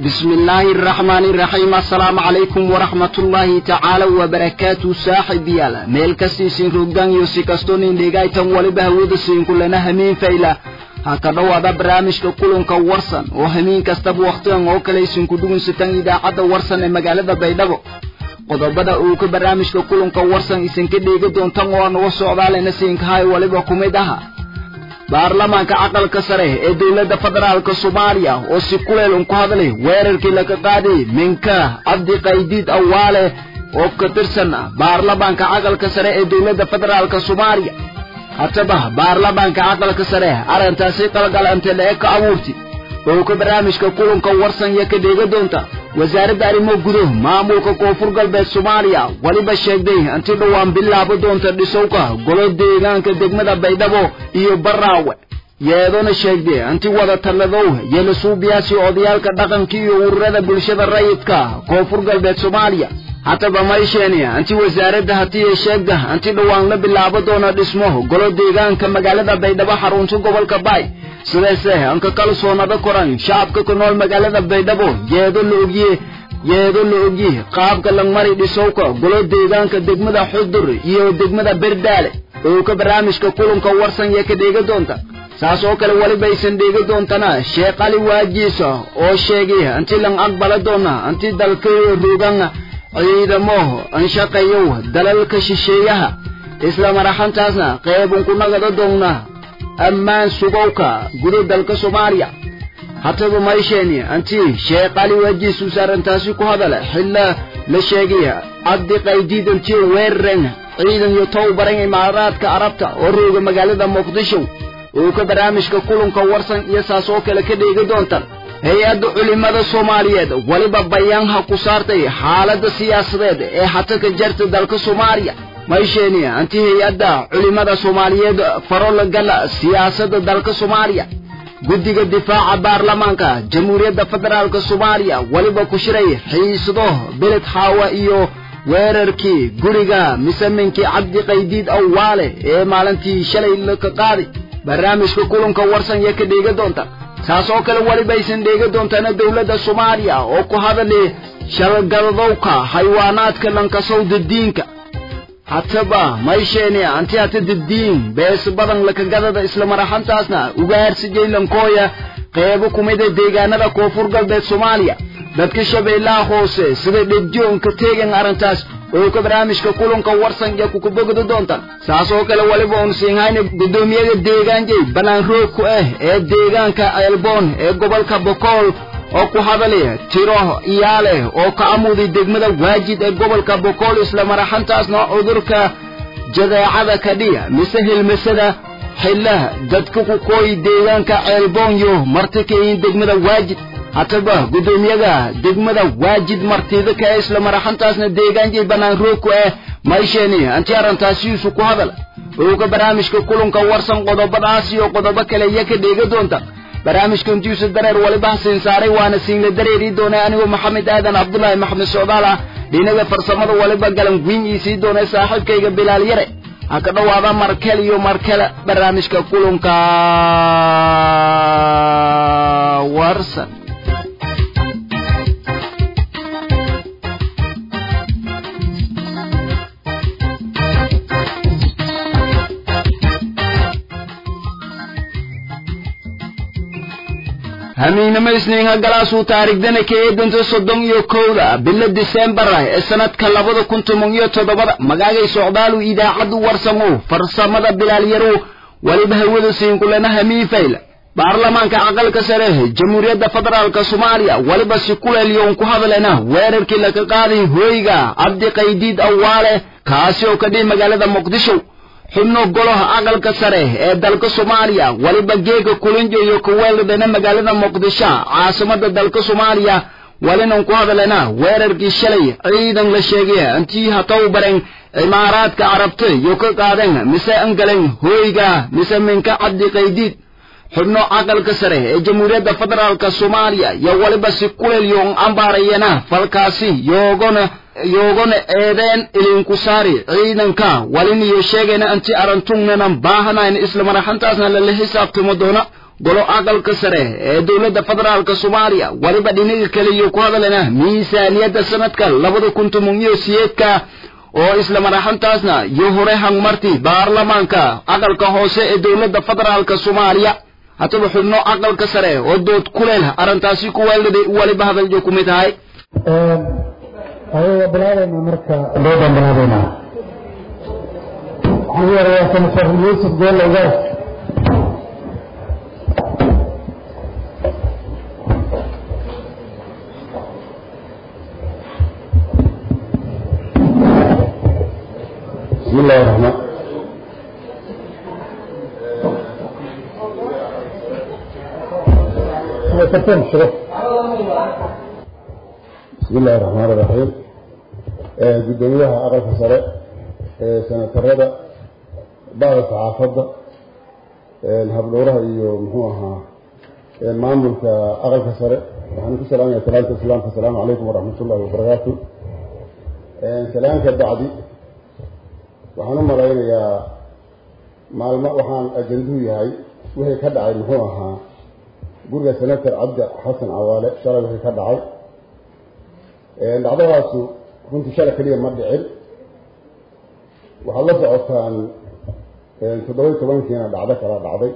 بسم الله الرحمن الرحيم السلام عليكم ورحمة الله تعالى وبركاته صاحب يالا ميل كسي سين روغان يوسي كستونين ديغاي تم ولي بهود سين كلنا همين فيلا haka dhawaada barnaamijka kulanka warsan oo hamiin kastaba wakhtigan oo kale isinku dhugunsataan idaacadda warsan ee magaalada baydhabo qodobada uu ka barnaamijka kulanka warsan isinka dheegi doontan oo aan uga socdaalena siinkahay waliba ku mid aha baarlamaanka aqalka sare ee dowladda federaalka soomaaliya oo si kuleel un ku hadlay weerarkii laga qaaday minka cabdi qaydiid awaale oo ka tirsan baarlamaanka aqalka sare ee dowladda federaalka soomaaliya hataba baarlamaanka aqalka sare arrintaasi qalgalante lee ka abuurti oo ka barnaamijka kulanka warsan iyo ka dheega doonta wasaaradda arrimo guduh maamulka koonfur galbeed soomaaliya weliba sheegday inti dhowaan bilaabo doonta dhisowka golo deegaanka degmada baydhabo iyo baraawe yeedona sheegday inti wada talladow yeelisuubiyaasi odayaalka dhaqanka iyo ururada bulshada rayidka koonfur galbeed soomaaliya hataba maysheeni inti wasaaradda hatiye sheegda inti dhowaan la bilaabo doona dhismo golo deegaanka magaalada baydhabo xarunta gobolka baay sidaase anka kalsoonada koran shacabka ku nool magaalada baydhabo yeedo la ogye yeedo la ogye qaabka langmari dhisowka golo deegaanka degmada xudur iyo degmada berdaale oo ka barnaamijka kulanka warsan yee ka dheega doonta saas oo kale welibaysan dheegi doontana sheekh ali waajiisa oo sheegay inti lang aqbala doona inti dalka rogan ciidamo anshaqayow dalalka shisheeyaha isla maraxantaasna qeybun ku nagada doonna ammaan sugowka guda dalka soomaaliya hataba maysheeni anti sheekh ali waajiisu saarantaasi ku hadala xilla la sheegay cabdi qaydiid intii weeraren ciidan iyo towbaran imaaraadka arabta oo rooga magaalada muqdisho oo ka barnaamijka kulanka warsan iyo saas oo kale ka dheegi doontan hay-adda culimmada soomaaliyeed weliba bayaanha ku saartay xaaladda siyaasadeed ee hata ka jarta dalka soomaaliya maysheeni anti hay-adda culimmada soomaaliyeed farolagala siyaasadda dalka soomaaliya guddiga difaaca baarlamaanka jamhuuriyadda federaalka soomaaliya weliba ku shiray xiisado beled xaawa iyo weerarkii guriga misaminkii cabdi qaydiid awaale ee maalintii shalay ka qaaday barnaamijka kulanka warsan yee ka dheega doonta saas oo kale welibaysan dheega doontana dowladda soomaaliya oo ku hadalay shalgadadowka xayawaanaadka lankasowda diinka hataba maysheeni anti hata daddiin bees badan lakagadada isla maraxantaasna ugaarsi jaylankooya qeybo kumida deegaanada koonfur galbeed soomaaliya dadka shabeellaha hoose sida dhegjoonka teegan arrintaas oo ka barnaamijka kulanka warsan iyo kukubogda doontan saas oo kale weliba uun siinhayna guddoomiyada deegaanjay bannaan roog ku ah ee deegaanka ceelboon ee gobolka bokool oo ku hadalaya tiro iyaaleh oo ka amuday degmada waajid ee gobolka bokool isla maraxantaasna cudurka jadeecada kadhiya mise hilmasada xillaha dadka ku kooyi deegaanka ceelboonyo marti kayin degmada waajid hataba guddoomiyada degmada waajid martida ka ee isla maraxantaasna deegaanjay bannaan roog ku ah maysheeni anti arrintaasiisu ku hadal oo ka barnaamijka kulanka warsan qodobadaas iyo qodobo kale iyo ka dheega doonta barnaamijka intiisu dareer waliba siin saaray waana siinla dareeri doonay anigoo maxamed aadan cabdulaahi maxamed socdaal ah dhinaga farsamada waliba galan guin ii sii doonay saaxiibkayga bilaal yare ha ka dhowaada markel iyo markale barnaamijka kulanka warsan hamiinimo isniinha galaasuu taariikhdana ka eedanta soddon iyo kowda bilo disembar ee sanadka labada kun toban iyo toddobada magaagay socdaalu idaacaddu warsamo farsamada bilaalyarow weliba hawada siinkulana hamiifayla baarlamaanka aqalka sare jamhuuriyadda federaalka soomaaliya weliba si kuleelyoon ku hadlena weerarkii laga qaaday hoyga cabdi qaydiid awaale kaasi oo ka dhihi magaalada muqdisho xubno golaha aqalka sare ee dalka soomaaliya weliba geega kulinjo iyo kuweeldana magaalada muqdisho caasimada dalka soomaaliya welinan ku hadlena weerarkii shalay ciidan la sheegay intii hataw baren cimaaraadka carabta iyo ka qaadeen mise angalen hoyga mise minka cabdi qaydiid xubno aqalka sare ee jamhuuriyadda federaalka soomaaliya iyo weliba si kulelyoon ambaarayana falkaasi yoogona yoogona eedeen ilinku saari ciidanka walin iyo sheegayna anti arantungnanan baahanayn isla maraxantaasna lala xisaabtamo doona golo aqalka sare ee dowladda federaalka soomaaliya weliba dhinaga kale iyo ku hadalena miisaaniyadda sanadka labada kun toban iyo siyeedka oo isla maraxantaasna iyo hore hangmarti baarlamaanka aqalka hoose ee dowladda federaalka soomaaliya haddaba xubno aqalka sare oo dood kuleel arrintaasi ku weeldhaday weliba hadaljo ku mid tahay ayaga bilaabayna marka doodaan bilaabaynaa waxaan u yarayaa senator yuusuf gool ogaas بسم الله الرحمن بسم الله الرحمن الرحيم gudoomiyaha aqalka sare ee senatarada bada saxaafadda habdhowraha iyo muxuu ahaa maamulka aqalka sare waxaan ku salaamaya salaanta islaamka asalaamu calaykum waraxmat ullahi wabarakaatu salaanka bacdi waxaan u malaynayaa maalmo waxaan ajanduhu yahay wixii ka dhacay muxuu ahaa guriga senator cabdi xasan cawaale shalay wixii ka dhacay dhacdadaasu runtii shalay keliya ma dhicin waxaad la socotaan toddoba iyo tobankiina dhacdo kala dhacday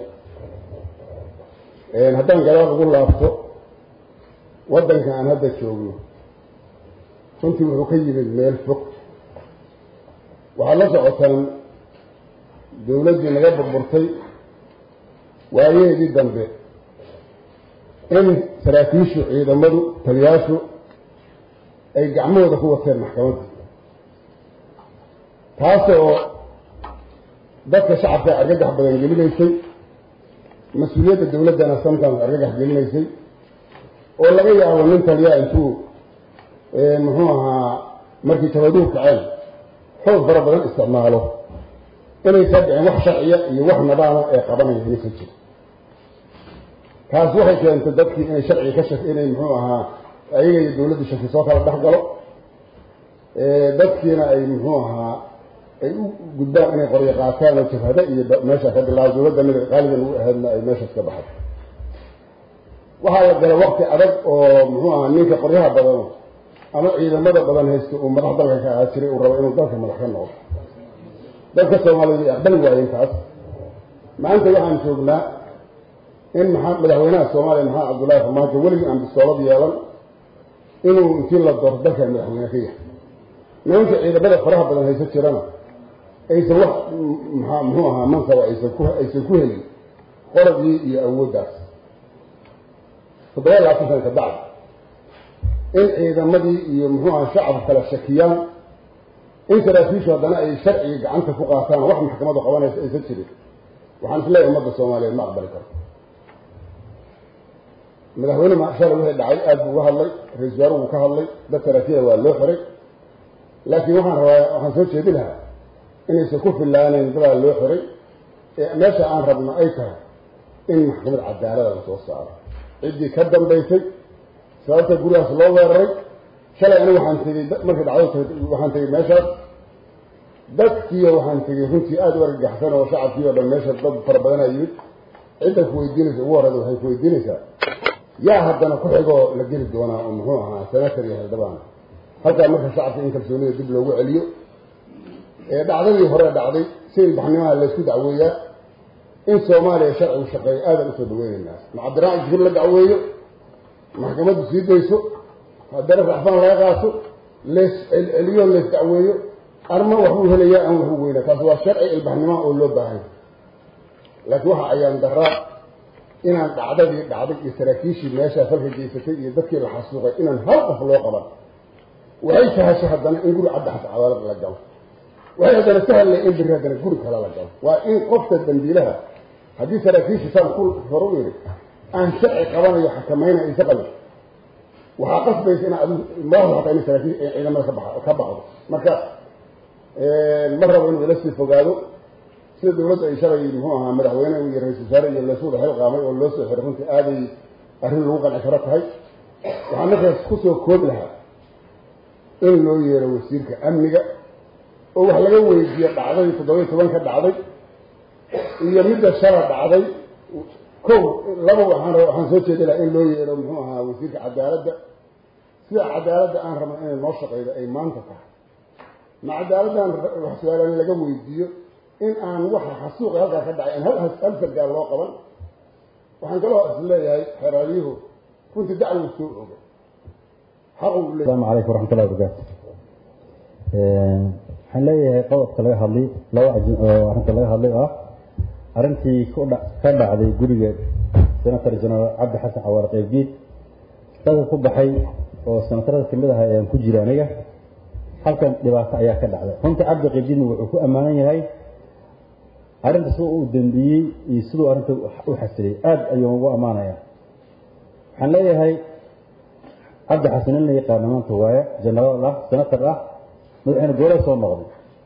haddaan gadaal ugu laabto waddanka aan hadda joogno runtii wuxuu ka yimid meel fog waxaad la socotaan dawladdii naga burburtay waayaheedii dambe in saraakiishu ciidamadu taliyaashu ay gacmahooda ku wateen maxkamadda taasoo dadka shacabka argagax badan gelinaysay mas-uuliyadda dawladdana sometimes argagax gelinaysay oo laga yaabo nin taliyaa intuu muxuu ahaa markii tabaduhu kaceen xoog fara badan isticmaalo inaysan dhicin wax sharciya iyo wax nadaama ee qabanaya inaysan jirin taas waxay keentay dadkii inay sharciga ka shak inay muxuu ahaa ayaga iyo dawladdu shaki soo kala dhex galo dadkiina ay muxuu ahaa ay u gudbaan inay qoryo qaataan oo jabhado iyo meesha ka bilaabo dawladda mid qaaligan u ahaydna ay meeshaas ka baxay waxaa la galay wakti adag oo muxuu ahaa ninka qoryaha badano ama ciidamada badan haysta uu madax dalka ka ahaa jiray uu rabo inuu dalka madax ka noqdo dadka soomaaliyeed ay aqbali waayeen taas maanta waxaan joognaa in maxaa madaxweynaha soomaaliya maxamed cabdullaahi farmaajo weligii aan bistoolad yeelan inuu intii la doorto dalka madaxweyne ka yahay nimanka ciidamada faraha badan haysa jirana aysan wax maa muxuu ahaa mansaba aysan ku aysan ku helin qoradii iyo awooddaas toddoba iyo labaatan sana ka bacdi in ciidamadii iyo muxuu aha shacabka kala shakiyaan in saraakiishu haddana ay sharciga gacanta ku qaataan wax maxkamadu qabanaysa aysan jirin waxaan isleeyahay ummadda soomaaliyeed ma aqbali karto madaxweyne shalay wixii dhacay aada buu uga hadlay ra-isul wasaaruhu ka hadlay dad saraakiila waa loo xiray laakiin waxaan rabaa waxaan soo jeedi lahaa inaysan ku fillaanayn dadaa loo xiray ee meesha aan rabno ay tahay in maxkamad cadaalada la soo saaro ciddii ka dambaysay sababta gurigaas loo weeraray shalay anigu waxaan tegey markay dhacdo waxaan tegey meeshaas dadkiiyo waxaan tegey runtii aada u argagaxsan oo shacabkii o dhan meesha dad fara badanaa yimid cidda ku weydiinaysa ugu horeyda waxay ku weydiinaysaa yaa haddana ku xigoo la geli doonaa oo muxuu ahaa senator iyo hildhibaan halkaa marka shacabka in kalsoonida dib loogu celiyo ee dhacdadii hore dhacday si ilbaxnimaha laysku dacweeyaa in soomaaliya sharcigu shaqeeyo aadan usoo dhaweynaynaa ma cabdiraxmaan jibril la dacweeyo maxkamaddu sii dayso haddana raxfaan laga qaato lees celceliyo lees dacweeyo arma waxbuu helayaa aan waxu weynaa taas waa sharci ilbaxnimaha oo loo baahanya laakiin waxa ayaan daraa inaan dhacdadii dhacday iyo saraakiishii meeshaa falka geysatay iyo dadkii la xasuuqay inaan hal qof loo qaban waxay sahashay haddana in guri cadda xata cadaalad la galo waxay haddana sahlay in biri haddana guri kale la galo waa in qofka dambiilaha haddii saraakiishii saan ku hor u yidhi aan sharci qabanayo xakamayna aysa qabin waxaa qasbaysa in adu madaxda hataa in saraakiil ciidamada ka baxa ka baxdo marka ma rabo inuu ila sii fogaado sida dawladda ay shalay muxuu ahaa madaxweyne iyo ra-isul wasaare iyo laysu wada xil qaamay oo loo soo xiray runtii aaday arrin lagu qanci karo tahay waxaa markaas kusoo koobi lahaa in loo yeero wasiirka amniga oo wax laga weydiiyo dhacdadii toddoba iyo toban ka dhacday iyo midda shala dhacday kow laba waxaan raba waxaan soo jeedi lahaa in loo yeedho muxuu ahaa wasiirka cadaaladda sida cadaaladda aan rabna inay noo shaqeydo ay maanta tahay ma cadaaladdan wax su-aalaan laga weydiiyo in aan waxa xasuuqa halkaa ka dhacay aan hal hal sargaal loo qaban waxaan kaloo is leeyahay xeraalyuhu runtii dacwo soo oga xaqu le asalaamu calaykum waraxmatullahi wabarakaatu waxaan leeyahay qodobka laga hadlay laba ajin oo arrinta laga hadlay oo ah arrintii ku dha ka dhacday guriga senator general cabdi xasan cawaar qeybdiid dadka ku baxay oo senatarada kamid aha ayaan ku jira aniga halkan dhibaato ayaa ka dhacday runtii cabdi qeybdiidna wuxuu ku ammaanan yahay arrinta siduu u dambiyey iyo siduu arrinta u xasilay aada ayuu ugu ammaanaya waxaan leeyahay cabdi xasan in la yaqaano maanta waaye jenaraal ah senator ah madaxweyne goole soo noqday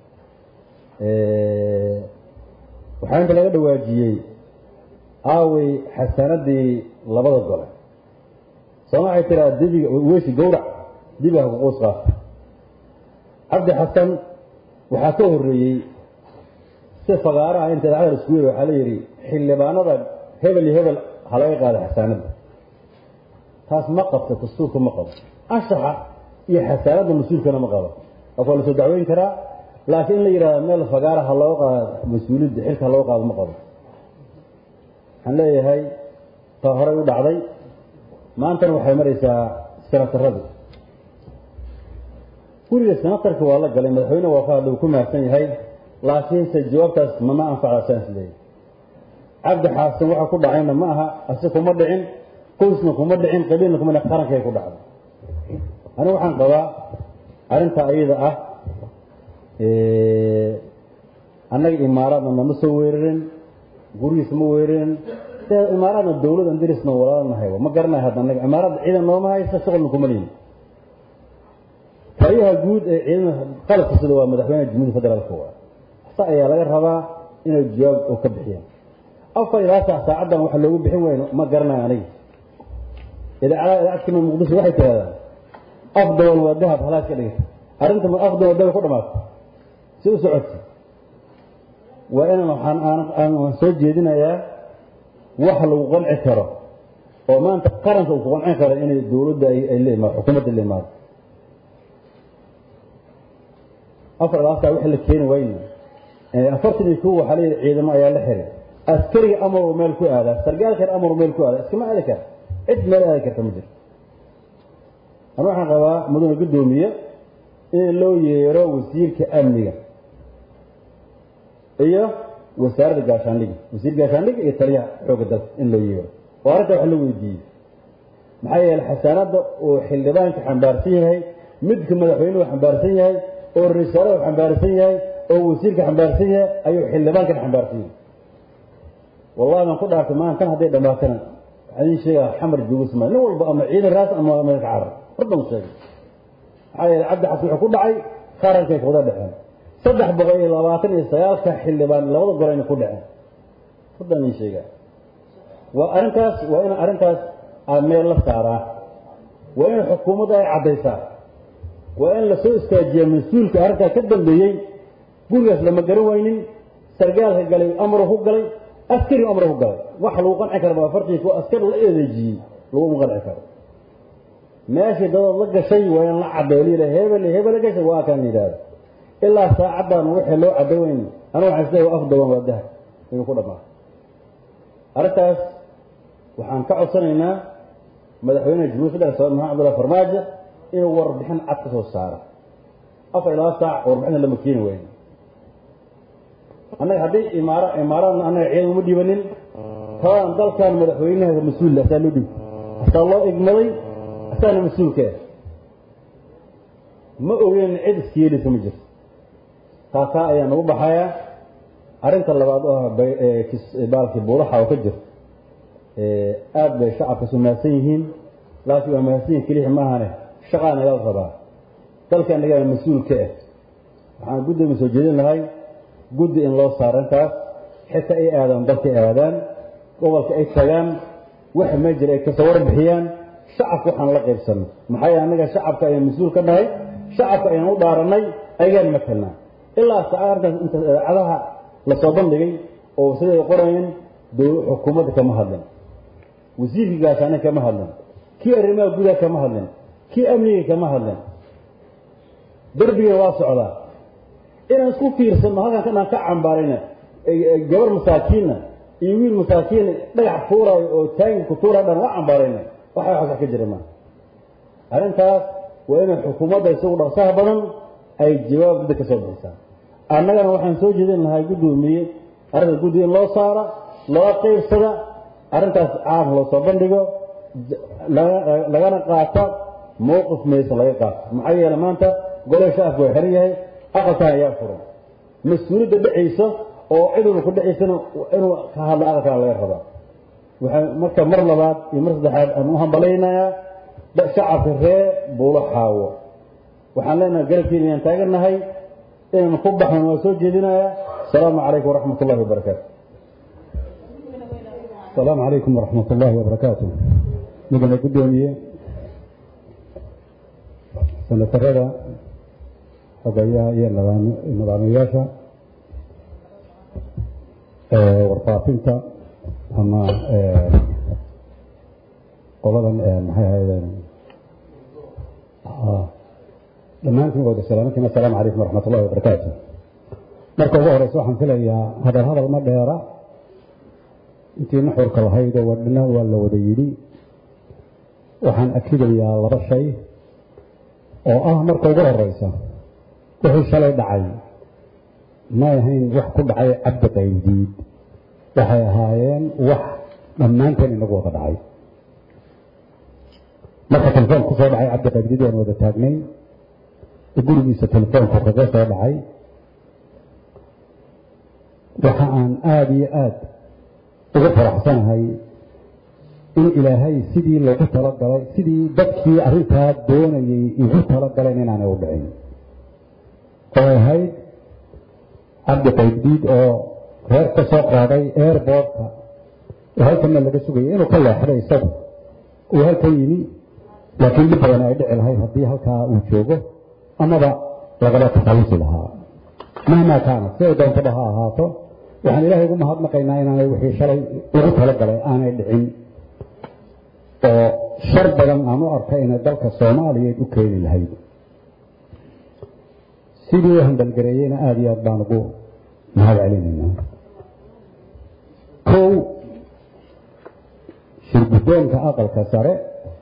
waxaa inta laga dhawaajiyey aawey xasanadii labada gole sooma waxay tiraa dibiga weysi gawrac dibiga kuquus qaata cabdi xasan waxaa ka horreeyey si fagaaraha inta idaacada isku yiri waxaa la yidhi xildhibaanada hebel iyo hebel ha laga qaada xasaanada taas ma qabto dastuurka ma qabo anshaxa iyo xasaanada mas-uulkana ma qabo qof waa lasoo dacweyn karaa laakiin in la yidhahdo meel fagaara ha looga qaado mas-uuliyadda xilka ha looga qaado ma qabo waxaan leeyahay taa horey u dhacday maantana waxay maraysaa senataradu guriga senatarka waa la galay madaxweyne waa ka hadlay uu ku mahadsan yahay laakiinse jawaabtaas mama anfacda saas leeyahy cabdi xaasan waxa ku dhacayna ma aha asi kuma dhicin qoysna kuma dhicin qabiilna kuma dhicin qarankay ku dhacday anigu waxaan qabaa arrintaa ayada ah annaga imaaraadna nama soo weerarin gurigiisa ma weerarin imaaraadna dawladan dirisna walaalanahay ma garanayo hadda annaga imaaraadda ciidan nooma haysa shuqulna kuma lihin taliyaha guud ee ciidamada qalabka sida waa madaxweynaha jumhuuriyadda federaalka waa sa ayaa laga rabaa inay jawaab oo ka bixiyaan afar ilaa saac saacaddan waxa loogu bixin wayno ma garanayo aniga idaacadaha idaacadkima muqdisho waxay tirahdaan afdawan waa dahab halaas ka dhigata arrinta ma afdawan waa dahab ku dhamaata si u socotay waa inaan waxaan aan soo jeedinayaa wax lagu qanci karo oo maanta qaranka uu ku qancin karo inay dawladda ay la imaado xukuumadda la imaado afar ilaasaa wixii la keeni wayne afartan iyo kow waxaa leeyahay ciidamo ayaa la xiray askariga amaruu meel ku aadaa sargaalkan amaruu meel ku aadaa iskama aadi kara cid meel aadi karta ma jirto anu waxaan qabaa mudane guddoomiye in loo yeero wasiirka amniga iyo wasaaradda gaashaandhiga wasiir gaashaandhiga iyo taliyaha xoogga dalka in loo yeero oo arrinta wax la weydiiyey maxaa yeelay xasaanadda uu xildhibaanka xambaarsan yahay midka madaxweynuhu xambaarsan yahay oo risaalaha xambaarsan yahay oo wasiirka xambaarsan yahay ayuu xildhibaankan xambaarsan yahay wallahi baan ku dhaartay maantan hadday dhammaatana waxaan idin sheegaa xamar joogisma nin walba ama ciidan raas ama meel ka carar horban sheegay maxaa yeelay cabdi xasan wuxuu ku dhacay qarankay kuwada dhexeen saddex boqol iyo labaatan iyo sagaalka xildhibaan labada golayna ku dhaceen horban idin sheegaa waa arrintaas waa in arrintaas aad meel la saaraa waa in xukuumadda ay caddaysaa waa in lasoo istaajiyaa mas-uulka arrintaa ka dambeeyey gurigaas lama garan waynin sargaalka galay amru ku galay askari amru ku galay wax lagu qanci kara baa fartii kuwa askar la eedeejiyey laguma qanci karo meeshii dadood la gashay waa in la caddeeyo liila hebel hebel la gashay waa kan yidhaahda ilaa saacaddan wixii loo cadday weyn anu waxaan isleeyahay waa afdaban waa dahab inuu ku dhammaa arrintaas waxaan ka codsanaynaa madaxweynaha jamhuuriyadda federaalka soomaaliya maxamed abdullahi farmaajo inuu warbixin cad ka soo saaro afar ilaa saac warbixinta lama keeni wayno annaga haddii imaara imaaraadna annaga ciidan uma dhibanin tadan dalkan madaxweynaha mas-uul asaa loo dhib asaa loo igmaday asaana mas-uulka ah ma ogeyn cid iskiyeelisa ma jirto taasaa ayaa nagu baxaya arrinta labaad oo ah baalkii buulaxa oo ka jirto aada bay shacabkasu mahadsan yihiin laakiin waa mahadsan yihin keliya maahane shaqaa naga rabaa dalka annagaa mas-uulka ah waxaan guddoomiya soo jeedin lahay guddi in loo saaro intaas xitaa ay aadaan dalka aadaan gobolka ay tagaan waxa mee jira ay kasoo warbixiyaan shacabka waxaan la qaybsanay maxaa yeele annaga shacabka ayaan mas-uul ka nahay shacabka ayaan u dhaaranay ayagaan matalnaa ilaa saarkaas inta idaacadaha lasoo bandhigay oo siday qorayeen xukuumadda kama hadlin wasiirkii gaashaane kama hadlin kii arrimaha gudaha kama hadlin kii amniga kama hadlin derbiga waa socdaa inaan isku fiirsanno halkan kanaan ka cambaarayna gabar masaakiinna iyo wiil masaakiina dhagax fuuraayo oo taangi ku tuuraya dhan waa cambaarayna waxa wax ka jira maa arrintaas waa inay xukuumadda isagu dhaqsaha badan ay jawaab dad ka soo bixisaa annagana waxaan soo jeedin lahaa guddoomiye arrinta guddi in loo saara loo qaybsada arrintaas caam loo soo bandhigo lagana qaata mowqif maysan laga qaato maxaa yeele maanta gole shacabku waa xiran yahay aqalkan ayaa furan mas-uuliyadda dhacaysa oo cid walba ku dhacaysana inuu ka hadlo aqalkan laga rabaa waxaa marka mar labaad iyo mar saddexaad aan u hambalaynayaa shacabka ree buulo xaawo waxaan leenahay garabkiina ayaan taagannahay inaan ku baxnan waa soo jeedinayaa asalaamu calaykum waraxmat ullahi wabarakaatu asalaamu calaykum waraxmat ullaahi wabarakaatu mudane guddoomiye sanatarada xogayaha iyo nidaamiyayaasha warfaafinta ama qoladan maxay ahaydeen dhammaantiin wada salaamantiin assalaamu calaykum waraxmat ullahi wabarakaatu marka ugu horeysa waxaan filayaa hadal hadal ma dheera intii nuxurka lahayd oo wadhina waa la wada yidhi waxaan akidayaa laba shay oo ah marka ugu horeysa wixii shalay dhacay may ahayn wax ku dhacay cabdi qaybdiid waxay ahaayeen wax dhammaanteen inagu wada dhacay marka telefoon kusoo dhacay cabdi qaybdiid waan wada taagnay gurigiisa telefoonku kaga soo dhacay waxa aan aada iyo aada ugu faraxsanahay in ilaahay sidii loogu talagalay sidii dadkii arrintaa doonayay igu talagaleen inaanay u dhicin oo ahayd cabdi qaybdiid oo reer ka soo qaaday airboortka oo halkanna laga sugayay inuu ka leexday isagu uu halkan yimi laakiin dhib badan ay dhici lahayd haddii halkaa uu joogo amaba lagala takhallusi lahaa mahmaa kaana si ay doontaba ha ahaato waxaan ilaahay ugu mahadnaqaynaa inaanay wixii shalay lagu talagalay aanay dhicin oo shar badan aan u arkay inay dalka soomaaliyeed u keeni lahayd sidii u handalgareeyeyna aada iyo aad baan ugu mahad celinaynaa kow shirguddoonka aqalka sare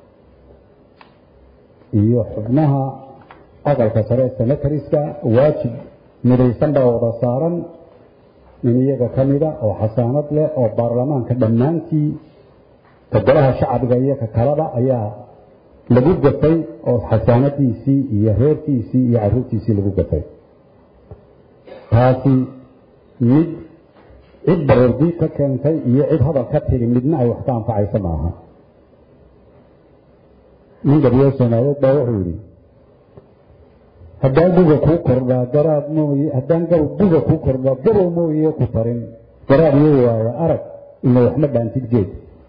iyo xubnaha aqalka sare senatariska waajib midaysan baa wada saaran nin iyaga ka mida oo xasaanad leh oo baarlamaanka dhammaantii golaha shacbiga iyo ka kalaba ayaa lagu gatay oo xasaanadiisii iyo reerkiisii iyo caruurtiisii lagu gatay taasi mid cid baroordiid ka keentay iyo cid hadal ka tiri midna ay wax ka anfacayso maaha nin gabiyo soomaaliyeed baa wuxuu yidhi haddaan buga kuu kordhaa garaad mooye haddaan buga kuu kordhaa gabow mooye ku tarin garaad iyo waayo arag ina waxma dhaantid geed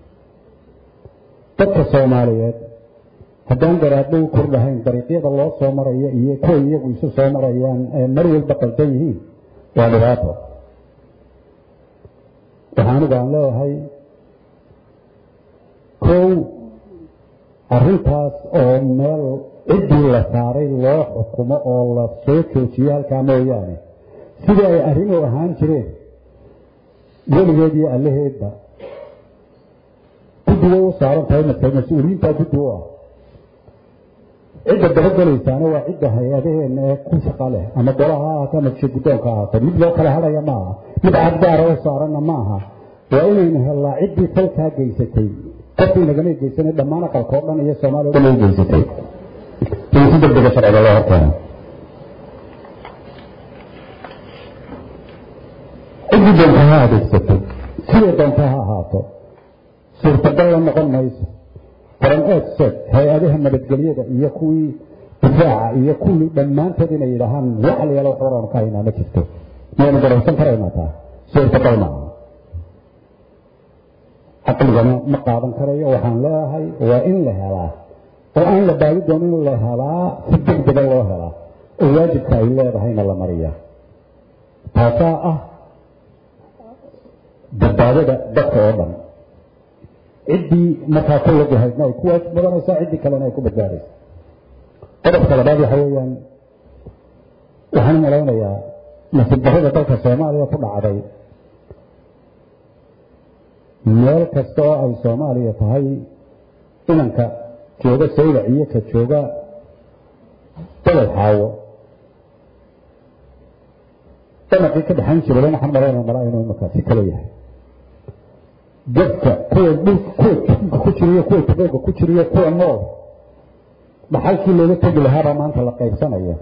dadka soomaaliyeed haddaan garaadhow kordhahayn dariiqyada loo soo maraya iyo kuwa iyagu isu soo marayaan ee mar walba qaldan yihiin waa dhibaato waxaa anigu aan leeyahay kow arrintaas oo meel ciddii la saaray loo xukumo oo la soo joojiyo halkaa mooyaane sidii ay arrimuhu ahaan jireen weligeed iyo allaheedba guddi way u saaran tahay markay mas-uuliyiintaa guddi u ah cidda dabagelaysaana waa cidda hay-adaheenna ee ku shaqa leh ama golaha ha ahaato ama jir guddoonka ha ahaato mid loo kala hadhaya ma aha mid cadgaara u saaranna ma aha waa inaynu hellaa ciddii falkaa geysatay qofkii nagamay geysanay dhammaan aqalka oo dhan iyo soomaaliya o dhan ay geysatay in si degdega sharciga loo horkeeno ciddii doonta ha adeegsato siday doonta ha ahaato suurtagal la noqon mayso foran eedsed hay-adaha nabadgelyada iyo kuwii difaaca iyo kuwii dhammaantood inay yidhaahaan wax la yaalo wax waraanu ka haynaa ma jirto miyaynu garaysan karaynaa taa suurtagal ma aha caqligana ma qaadan karayo waxaan leeyahay waa in la helaa oo aan la baadi doonin in la helaa si degdega loo helaa oo waajibka ay leedahayna la mariyaa taasaa ah badbaadada dadka oo dhan ciddii markaa ku lajahaydna ay ku waajib badanaysaa ciddii kalena ay ku badbaadaysa qodobka labaad waxa weeyaan waxaan u malaynayaa nasiib darrada dalka soomaaliya ku dhacday meel kasta oo ay soomaaliya tahay inanka jooga saylac iyo ka jooga beled xaawo dhanaqii ka dhexayn jiray waxaan malaynaya malaa inuu imakaasi kala yahay dadka kuwa dhulka kuwa jukunka ku jiriyo kuwa tubooga ku jiriyo kuwa nool dhaxalkii looga tegi lahaabaa maanta la qaybsanaya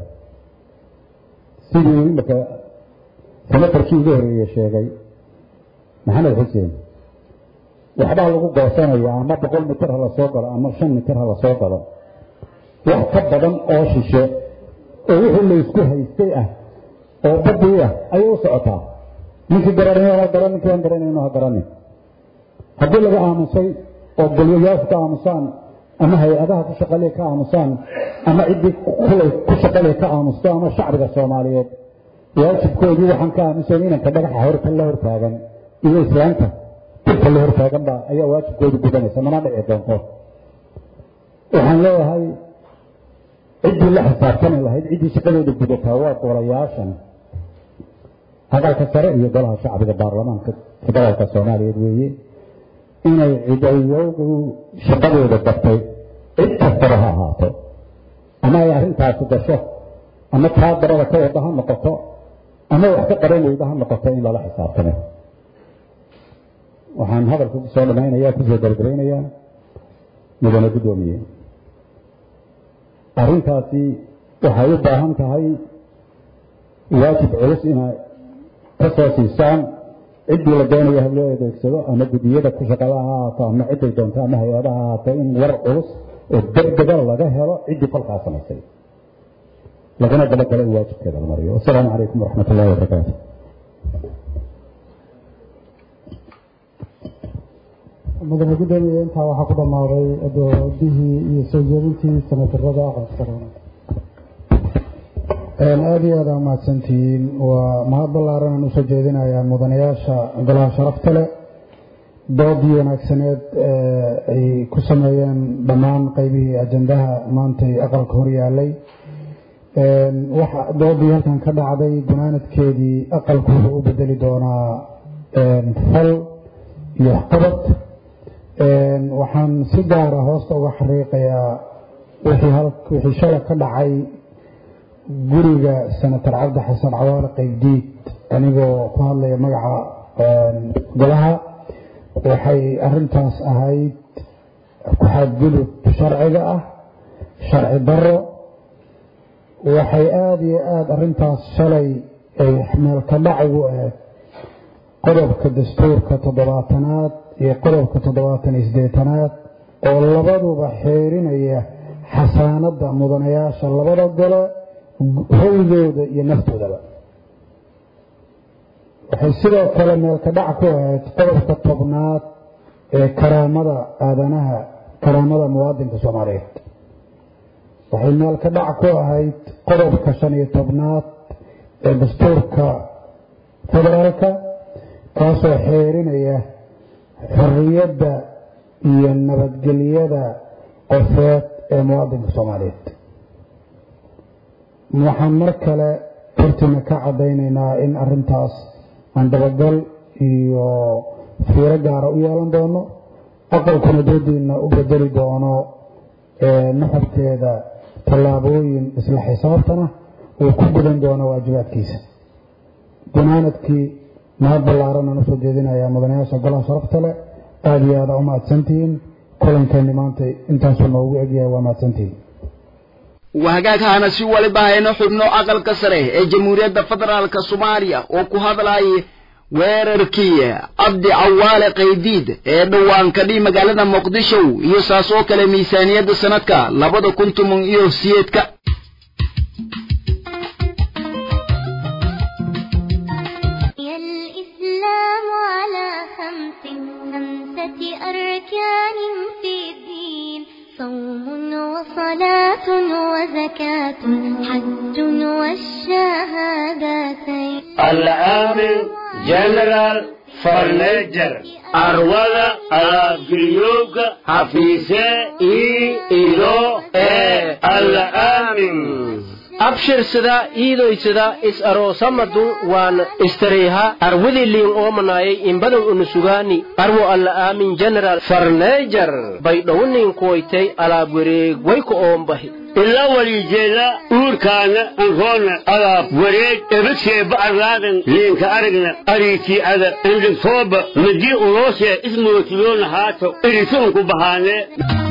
sidii imaka senatarkii ugu horeeye sheegay maxamed xuseen waxbaa lagu goosanaya ama boqol mitir ha lasoo galo ama shan mitir ha lasoo galo wax ka badan oo shishe oo wixii laysku haystay ah oo badii ah ayay u socotaa ninkii garanay ha garan ninkii aan garanayno ha garanin haddii laga aamusay oo golyayaashu ka aamusaan ama hay-adaha ku shaqaliya ka aamusaan ama ciddii kulay ku shaqaliya ka aamusto ama shacbiga soomaaliyeed waajibkoodii waxaan ka aamusayn inanka dhagaxa horta la hortaagan iyo islaanta dirka la hortaagan baa ayaa waajibkoodu gudanaysa mana dhici doonto waxaan leeyahay ciddii la xisaabtami lahayd ciddii shaqadooda gudataa waa golayaashan hadalka sare iyo golaha shacbiga baarlamaanka federaalka soomaaliyeed weeye inay cidayogu shaqadooda dartay cid kastaba ha ahaato ama ay arrintaasi gasho ama taa darada ka wada ha noqoto ama wax ka qaban weyda ha noqoto in lala xisaabtamo waxaan hadalka kusoo dhamaynaya kusoo galgalaynayaa mudane guddoomiye arrintaasi waxay u baahan tahay waajib culus inay ka soo siisaan ciddii la doonayo ha loo adeegsado ama guddiyada ku shaqada ha ahaato ama cidday doonto ama hay-adaha ha ahaato in war culus oo degdega laga helo ciddii kolkaa samaysay lagana dabagalo in waajibkeeda la mariyo wasalaamu calaykum waraxmat ullahi wabarakaatu mudane guddoomiye intaa waxaa ku dhammaaday doodihii iyo soo jeedintii sanadarada aqalka aada iyo aada umahadsantihiin waa mahad ballaaran aan usoo jeedinayaa mudanayaasha golaha sharafta leh doodii wanaagsaneed ay ku sameeyeen dhammaan qeybihii ajandaha maantay aqalka hor yaalay waxa doodii halkan ka dhacday gunaanadkeedii aqalku wuxuu u bedeli doonaa fal iyo waxqabad waxaan si gaara hoosta uga xariiqayaa wixii shala ka dhacay guriga senator cabdi xasan cawaale qaybdiid anigoo ku hadlaya magaca golaha waxay arintaas ahayd ku-xadgudub sharciga ah sharci daro waxay aada iyo aada arintaas shalay ay meelka dhac ugu ahayd qodobka dastuurka toddobaatanaad iyo qodobka toddobaatan iyo siddeetanaad oo labaduba xeerinaya xasaanadda mudanayaasha labada gole howdooda iyo naftoodaba waxay sidoo kale meelka dhac ku ahayd qodobka tobnaad ee karaamada aadanaha karaamada muwaadinka soomaaliyeed waxay meelka dhac ku ahayd qodobka shan iyo tobnaad ee dastuurka federaalka kaasoo xeerinaya xorriyadda iyo nabadgelyada qofeed ee muwaadinka soomaaliyeed waxaan mar kale hortiina ka caddaynaynaa in arintaas aan dabagal iyo fiiro gaara u yeelan doono aqalkuna doodiina u bedeli doono naxabteeda tallaabooyin isla xisaabtana uu ku gudan doono waajibaadkiisa gunaanadkii mahad ballaaran aan usoo jeedinayaa mudanayaasha golaha sharafta leh aada iyo aada u mahadsantihiin kulankeeni maanta intaasuu noogu egyahay waa mahadsantihiin wahagaaghaana si waliba hayno xubno aqalka sare ee jamhuuriyadda federaalka soomaaliya oo ku hadlayay weerarkii cabdi cawaale qaydiid ee dhowaan kadhi magaalada muqdisho iyo saas oo kale miisaaniyadda sanadka labada kun toban iyo siyeedka الإسلام على خمس خمسة أركان في الدين صوم وصلاة وزكاة حج والشهادتين العامل جنرال farneejar arwada alaabgelyooga hafiise ii ido ee alla aamin abshirsada iidoysada is aroosamadu waan istareyha arwadiliin oomanaayay inbadan unusugaani arwo alla aamin general farneejar baydhowniin kuwaytay alaab wareeg wayku oombahi ila walijeela uurkaana anroona alaab wareeg ebadseeba arlaadan liinka aragna ariitii ada indhigtooba madii uloosee ismootiyoona haato irituunku bahaanee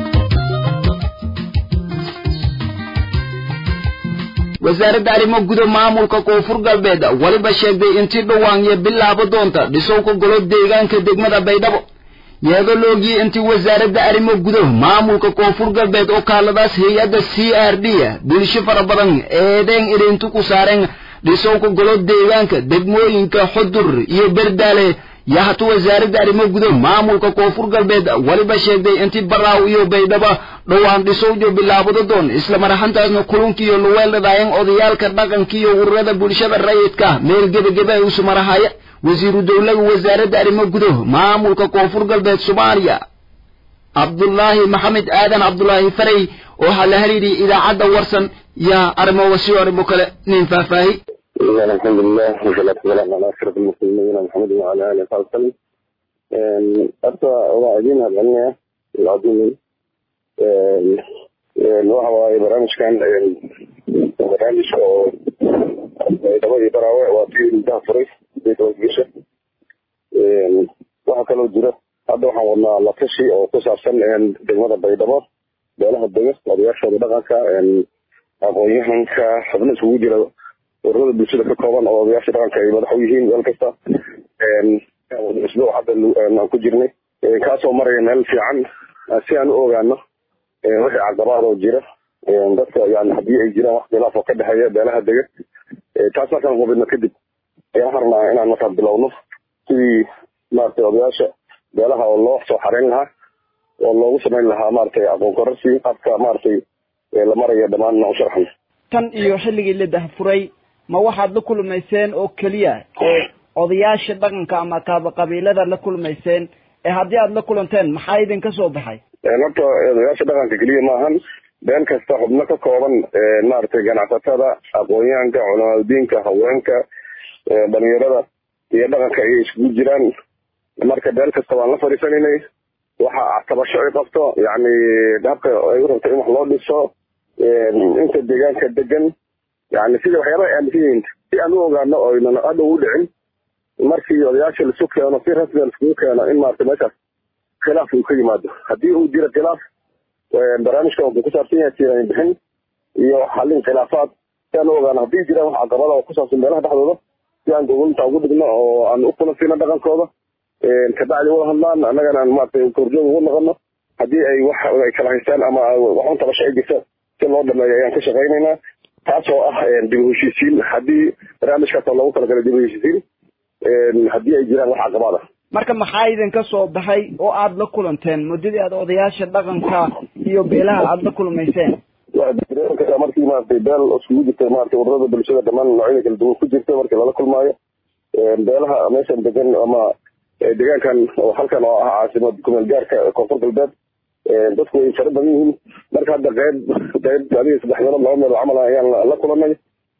wasaaradda arrimo guda maamulka koonfur galbeed weliba sheegtay intii dhawaanyo bilaabo doonta dhisowka golo deegaanka degmada baydhabo iyadoo loogiyey intii wasaaradda arrimo guda maamulka koonfur galbeed oo kaaladaas hay-adda c r d bulsho fara badan eedeen idintu ku saareen dhisowka golo deegaanka degmooyinka xudur iyo berdaale yahatu wasaaradda arrimo guda maamulka koonfur galbeed weliba sheegtay intii baraaw iyo baydhaba dhowaan dhisowjo bilaabado doon isla maraxantaasna kulunkiiyo luweeldhadaayeen odayaalka dhaqankiiyo ururada bulshada rayidka meel gebageba ay usu marahaya wasiiru dowlaga wasaaradda arrimo guda maamulka koonfur galbeed soomaaliya cabdullaahi maxamed aadan cabdulaahi farey oo ha la xiriiriyay idaacadda warsan yaa arrimo wasiyo arrimo kale nin faahfaahi الحمد لله والصلاة والسلام على أشرف المسلمين محمد وعلى آله وصحبه وسلم. أرجو واعدين هذا العظيم waxa waaye barnaamijkan barnaamij oo dabadii baraawe waa tii intaha furay gesha waxaa kaloo jira hadda waxaan wadnaa latashi oo ku saabsan degmada baydhabo beelaha dega odayaashooda dhaqanka aqoon-yahanka xubno isugu jira ururada bulshada ka kooban oo odayaasha dhaqanka ay madax u yihiin meel kasta isbuuc hadda aan ku jirnay kaasoo maraya meel fiican si aan u ogaano wixii caqabaad oo jira dadka yani haddii ay jiraan wax khilaaf oo ka dhexeeya beelaha dega taas markaan hubino kadib ayaan harnaa inaan markaa bilowno sidii maaragtay odayaasha beelaha oo loo soo xareyn lahaa oo loogu samayn lahaa maaragtay aqoon kororsi habka maaragtay la maraya dhammaan u sharxan tan iyo xilligii la dahfuray ma waxaad la kulmayseen oo keliya odayaasha dhaqanka ama kaaba qabiilada la kulmayseen ee haddii aad la kulanteen maxaa idinka soo baxay horta odayaasha dhaqanka keliya maahan beel kasta xubno ka kooban maaragtay ganacsatada aqoon-yahanka culamaadudiinka haweenka dhalinyarada iyo dhaqanka ayay isugu jiraan marka beel kasta waan la fadhiisanaynay waxa tabasho ay qabto yacni habka ay u rabto in wax loo dhiso inta deegaanka degan yani sida waxyaabaha aaminsan yihiin si aan u ogaano oynan hadha u dhicin markii odayaasha laisu keeno si rasmiga laiskugu keeno in maaragtay meeshaas khilaaf uu ka yimaado haddii uu jiro khilaaf barnaamijka wuxuu ku saabsan yahay tiirayn bixin iyo xallin khilaafaad si aan u ogaano haddii jiraan wax caqabada oo ku saabsan meelaha dhexdooda si aan gogolinta ugu dhigno oo aan u kulansiino dhaqankooda kabacdi wada hadlaan annagana aan maaragtay korjoog ugu noqono haddii ay wax ay kala haystaan ama waxun tabasho ay jirta si loo dhameeyo ayaan ka shaqaynaynaa taasoo ah dib u heshiisiin haddii barnaamijkaas oo loogu talagalay dib u heshiisiin haddii ay jiraan wax caqabaad ah marka maxaa idinka soo baxay oo aada la kulanteen muddadii aad odayaasha dhaqanka iyo beelaha aada la kulmayseen markii maaragtay beel iskugu jirta maaragtay ururada bulshada dhammaan noocyada kala duwan ku jirta markii lala kulmaayo beelaha meeshan degan ama deegaankan oo halkan oo ah caasimad kumeel gaarka koonfur galbeed dadku way fara badan yihiin marka hadda qeyb qeyb adiga saddex meelood laba meelood camal ayaan la kulanay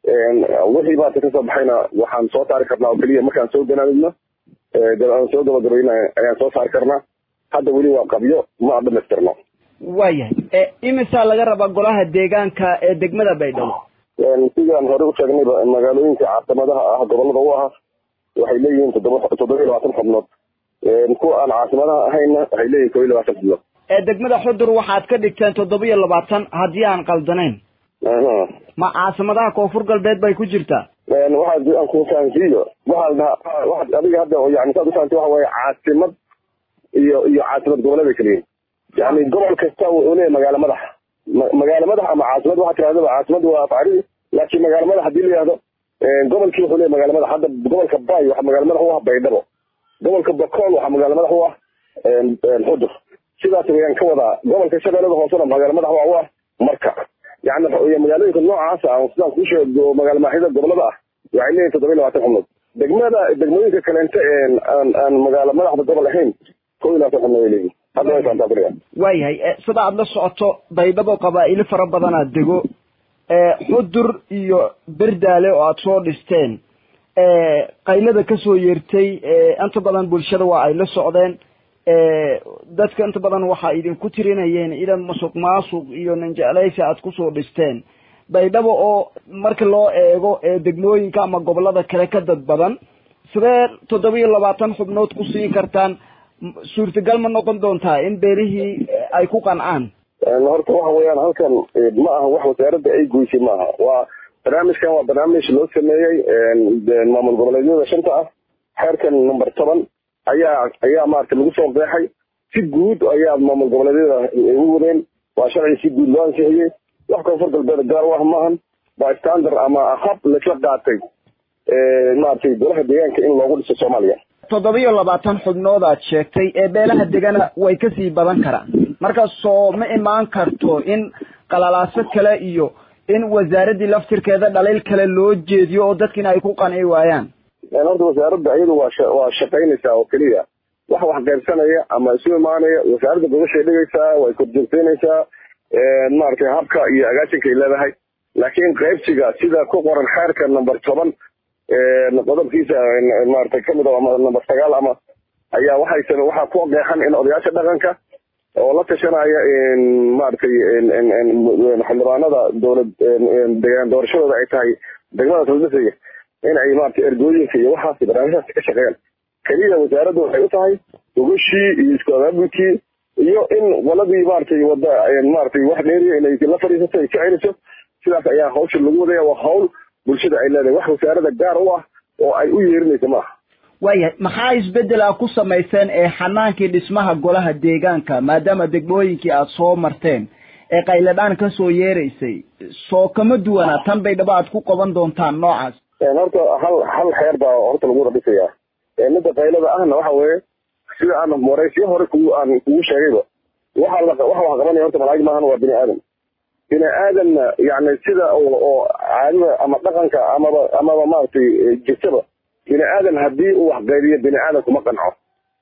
wixii maarata kasoo baxayna waxaan soo saari karnaa oo keliya markaan soo ganaanidno aan soo gabagabayna ayaan soo saari karnaa hadda weli waa qabyo ma dhamaystirno waayahay imisaa laga rabaa golaha deegaanka ee degmada baydhabo sidaan hore u sheegnayba magaalooyinka caasimadaha ah gobolada u ahaa waxay leeyihiin toddoba toddoba iyo labaatan xubnood kuwa aan caasimadaha ahayna waxay leeyihin kob iyo labaatan xubnood ee degmada xudur waxaad ka dhigteen toddoba iyo labaatan haddii aan qaldanayn ma caasimadaha koonfur galbeed bay ku jirtaa waxaad aan ku fahansiiyo waxaad dhahaa waxaad adiga hadda yani saad ufahanti waxa waaye caasimad iyo iyo caasimad goboleeda keliyin yani gobol kasta wuxuu leeyahay magaalo madax magaalo madax ama caasimad waxaa tirahdaba caasimad waa afcari laakiin magaalo madax hadii la yihahdo gobolkii wuxuu leeyahay magaalo madax hadda gobolka bay waxaa magaalo madax u ah baydhabo gobolka bakool waxaa magaalo madax u ah xudur sidaas wayaan ka wadaa gobolka shabeellada hoosena magaalo madax waa u ah marka yani magaalooyinka noocaas ah sidaan kuu sheego magaalo maaxida gobolada ah waxay leeyihin toddoba iyo labaatan xubnood degmada degmooyinka kaleente aan aan magaalo madaxda gobol ahayn kow iyo labaatan xubnood ay leeyihin hadda way faantaa beriga waayahay sida aada la socoto baydhabo qabaa'ilo fara badanaa dego xudur iyo berdaale oo aada soo dhisteen qaylada kasoo yeertay inta badan bulshada waa ay la socdeen dadka inta badan waxaa idinku tirinayeen idan masuq maasuq iyo ninjeclaysi aada kusoo dhisteen baydhabo oo marka loo eego degmooyinka ama gobolada kale ka dad badan sidee toddoba iyo labaatan xubnood ku siin kartaan suurtagal ma noqon doontaa in beelihii ay ku qancaan horta waxa weeyaan halkan ma aha wax wasaaradda ay goysay maaha waa barnaamijkan waa barnaamij loo sameeyey maamul goboleedyada shanta ah xeerkan number toban ayaa ayaa maarata lagu soo qeexay si guud ayaa maamul goboleedyada u wadeen waa sharci si guud loo ansixiyey wax koonfur galbeed gaar u ah maahan waa standard ama hab laisla qaatay maaragtay golaha deegaanka in loogu dhiso soomaaliya toddoba iyo labaatan xubnood aad sheegtay ee beelaha degana way kasii badan karaan markaas soo ma imaan karto in qalalaaso kale iyo in wasaaraddii laftirkeeda dhaliil kale loo jeediyo oo dadkiina ay ku qanci waayaan horta wasaaradda iyadu waa waa shaqaynaysaa oo keliya wax wax qaybsanaya ama isu imaanaya wasaaradda gobashay dhigaysaa way korjoogteynaysaa maaragtay habka iyo agaasinkay leedahay laakiin qaybsiga sida ku qoran xeerka number toban qodobkiisa maaragtay kamid a ama number sagaal ama ayaa waxay waxaa ku qeexan in odayaasha dhaqanka oo la tashanaya maaragtay xildhibaanada dowlad degaan doorashadooda ay tahay degmada saldhisaya in ay maaragtay ergooyinka iyo waxaas barnaamijhaas ka shaqeeyaan keliya wasaaradda waxay u tahay ogashii iyo isku abaabulkii iyo in waladii maaragtay wada maaragtay wax dheeriya inay la fadhiisato ay ka celiso sidaas ayaa hawsha lagu wadaya waa hawl bulshada ay leedahay wax wasaaradda gaar u ah oo ay u yeerinaysa maaha waayahay maxaa isbedel a ku samayseen ee xanaankii dhismaha golaha deegaanka maadaama degmooyinkii aada soo marteen ee qayladhaan kasoo yeeraysay soo kama duwana tan baydhabo aad ku qaban doontaan noocaas horta hal hal xeer baa horta lagu radhisayaa midda qaylada ahna waxa weeye sida aan waraysiyo hore kugu aan kugu sheegayba waxa la waxa wax qabanaya horta malaa'ig maahan waa bini aadam bini aadamna yani sida oo oo caadada ama dhaqanka amaba amaba maaragtay jirtaba bini aadan haddii uu wax qaybiyo bini aadan kuma qanco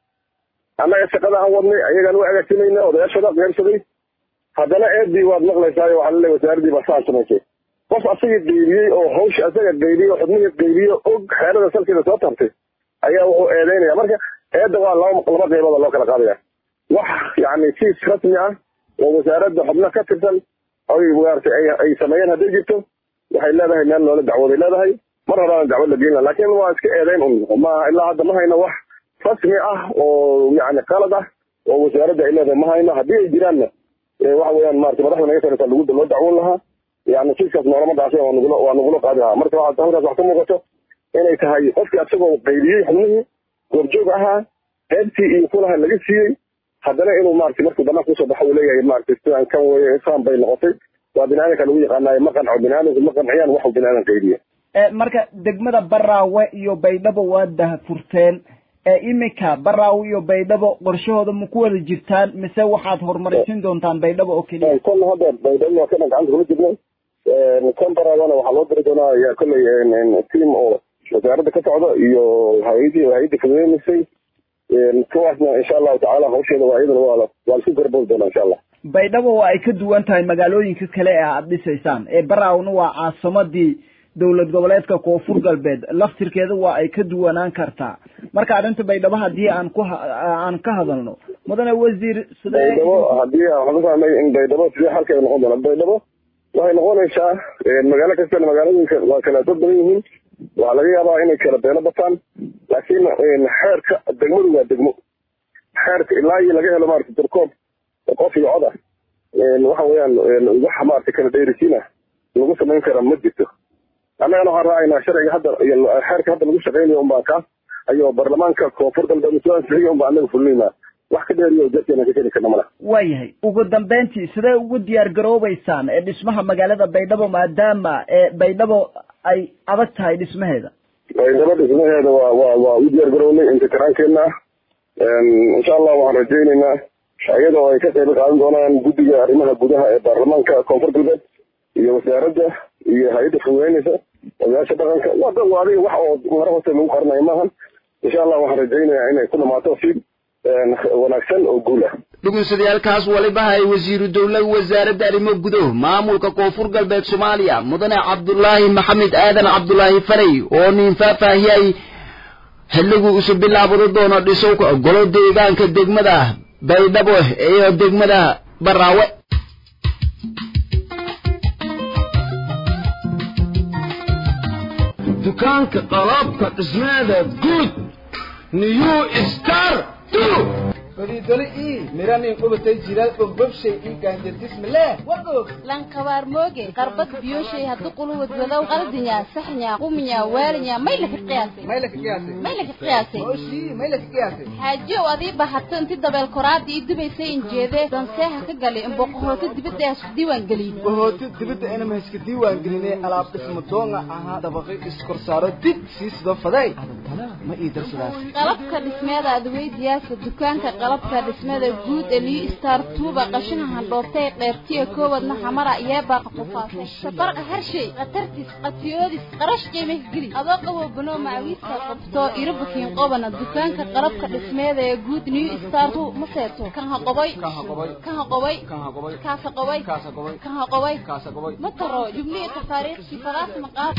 annaga shaqada aan wadnay ayagaan u agaasimayna odayaashooda qaybsaday haddana eedii waad maqlaysaayo waxaa laleeyahay wasaaraddii baa saan samaysay qof asaga qaybiyey oo hawsha asaga qaybiyey oo xubnihii qaybiye og xeerada salkeeda soo tartay ayaa wuxuu eedeynaya marka eedda waa laba laba qaybood loo kala qaadaya wax yani siis rasmi ah oo wasaaradda xubno ka tirsan ay maaragtay ay ay sameeyeen hadday jirto waxay leedahay meel loola dacwooday leedahay mar horaana dacwad la geynla laakiin waa iska eedeyn un ma ilaa hadda ma hayno wax rasmi ah oo yani qalad ah oo wasaaradda ay leedahay ma hayno haddii ay jiraanna waxa weeyaan maarata madaxda naga sareysa lagu loo dacwoon lahaa yani kiiskaas noolama dhaafay waa nugula waa nugula qaadi lahaa marka waxaa halkaas wax ka muuqato inay tahay qofkii asagoo qaybiyey xubnihii goobjoog ahaa qaybtii iyo kulaha laga siiyey haddana inuu maarata markuu banaanka usoo baxo uu leeyahay maarata sidaan kan weye isaan bay noqotay waa bini aadanka lagu yaqaanayo ma qanco bini aadanku ma qanciyaan waxuu bini aadan qaybiye marka degmada baraawe iyo baydhabo waa dahfurteen iminka baraawe iyo baydhabo qorshahooda ma ku wada jirtaan mise waxaad horumaraysin doontaan baydhabo oo keliya kolle hadda baydhabo waa kana gacanta kula jirnay kan baraabana waxaa loo diri doonaa yaa kolley team oo wasaaradda ka socda iyo hay-adii hay-adii fududeynasay kuwaasna insha allahu tacaala hawsheeda waa iyadana waa waa laisku garboodi doonaa insha allah baydhabo waa ay ka duwan tahay magaalooyinka kale ee aada dhisaysaan ee baraawna waa caasimadii dowlad goboleedka koonfur galbeed laftirkeeda waa ay ka duwanaan kartaa marka arrinta baydhabo haddii aan ku aan ka hadalno mudane wasiir sidee baydhabo haddii waxaan ku fahmay in baydhabo sidee xalkeeda noqon doona baydhabo waxay noqonaysaa magaalo kastana magaalooyinka waa kala dad badan yihiin waxaa laga yaabaa inay kala beelo bataan laakiin xeerka degmadu waa degmo xeerka ilaa iyo laga helo maarata darkoob qof iyo cod ah waxa weeyaan wax maarata kala dheerisiin ah lagu samayn kara ma jirto annagana waxaan raacaynaa sharciga hadda iyo xeerka hadda lagu shaqaynayo unbaa kaas ayuu baarlamaanka koonfur galbeed soo ansixiyo unbaa annaga fulinaynaa wax ka dheeriyo dadkeena ka keli karna mala waayahay ugu dambeyntii sidee ugu diyaar garoobeysaan ee dhismaha magaalada baydhabo maadaama ee baydhabo ay adag tahay dhismaheeda baydhabo dhismaheeda waa waa waa u diyaar garownay intikiraankeenna ah insha allah waxaan rajaynaynaa iyadoo ay ka qayb qaadan doonaan guddiga arrimaha gudaha ee baarlamaanka koonfur galbeed iyo wasaaradda iyo hay-adda fududeynaysa odayaasha dhaqanka waa dad waa adiga wax oo mara hoose lagu qarinayo maahan insha allah waxaan rajaynayaa inay ku dhamaato si wanaagsan oo guul ah dhugunsadayaalkaas waliba hay wasiiru dowlada wasaaradda arrimo gudo maamulka koonfur galbeed soomaaliya mudane cabdulaahi maxamed aadan cabdulaahi faray oo nin faahfaahiyay xilliguu isu bilaabado doono dhisowka golo deegaanka degmada baydhabo iyo degmada baraawe dukaanka qalabka dhismeeda guud new star godidoli ii miranin qubatay jilaal bogbobshay ii gaanjadismileh wagoog lankabaar mooge qarbad biyoshay haddu quluwad wadow qaldinya saxnya quminya waalinya maylaka qiyaasay maylaka qiyaasay maylaka qiyaasay oshii maylaka qiyaasay xaajiyow adii bahato inti dabeel koraada ii dubaysay injeedee danseeha ka gali imboqohooto dibadda hasku diiwaan geliyey bohooto dibadda inama haska diiwaan gelinay alaab dhismo doonga ahaa dabaqi iskorsaaro dib sii sido faday adantana ma ii darsadaas qalabka dhismeeda adweydiyaasa dukaanka qalabka dhismada guud ee liu star tuuba qashina handhoobtay qeybtiya koowadna xamara yeebaaqa qufaasay safarqa harshay khatartis qatiyoodis qarash qiimah geli adoo qabo banoo macawiiska qabto irabukiin qobana dukaanka qalabka dhismeeda ee guud new star tu ma seeto kan haqoboy kan haqoboy kaasa qoboy kan haqoboy ma taro jubnihi tafaariikhkii falaas maqaad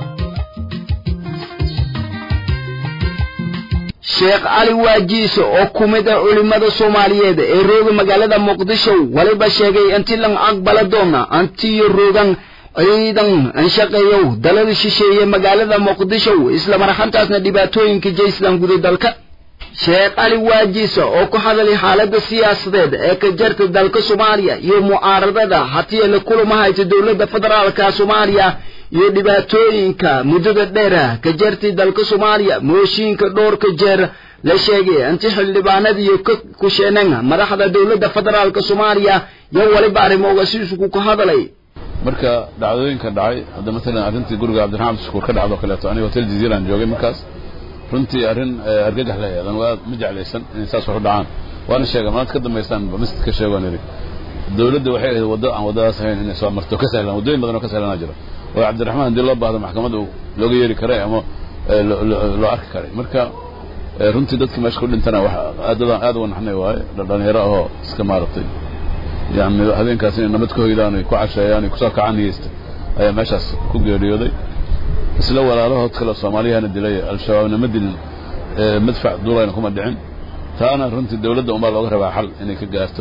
sheekh cali waajiise oo ku mid ah culimmada soomaaliyeed ee rooga magaalada muqdisho waliba sheegay inti lan aqbala doona antiyo roogan ciidan anshaqeeyow dalada shisheeye magaalada muqdisho isla marxantaasna dhibaatooyinka jayslan guda dalka sheekh cali waajiise oo ku hadalay xaaladda siyaasadeed ee ka jarta dalka soomaaliya iyo mucaaradada hatiye la kulama hayta dowladda federaalka soomaaliya iyo dhibaatooyinka muddada dheera ka jartay dalka soomaaliya mooshiinka dhowrka jeer la sheegay inti xildhibaanadiiyo ka kusheenan madaxda dowladda federaalka soomaaliya iyo waliba arrimooga si isugu ka hadalay marka dhacdooyinka dhacay hadda maalan arrintii guriga cabdiraxmaan abdishakuur ka dhacdo kaleeto aniga hotel jaziiraan joogay markaas runtii arrin argagax la yeelan waa ma jeclaysan inay saas wax u dhacaan waana sheega maanta ka dambaystaan masjid ka sheegoon idhi dowladda waxay ahayd waddo aan waddadaas ahayn inay soo marto ka sahlan waddooyin badan oo ka sahlanaa jira oo cabdiraxmaan haddii loo baahdo maxkamadda looga yeeri karay ama loo arki karay marka runtii dadkii meesha ku dhintana wax aadadaan aad uga naxnay waaye dhalinyaro ahoo iska maaragtay yani habeenkaas inay nabad ku hoydaan ay ku casheeyaan ay kusoo kacaan niyeysta ayaa meeshaas ku geeriyooday isla walaalahood kale soomaaliyahana dilay al-shabaabna ma dilin madfac duulayna kuma dhicin taana runtii dowladda unbaa looga rabaa xal inay ka gaarto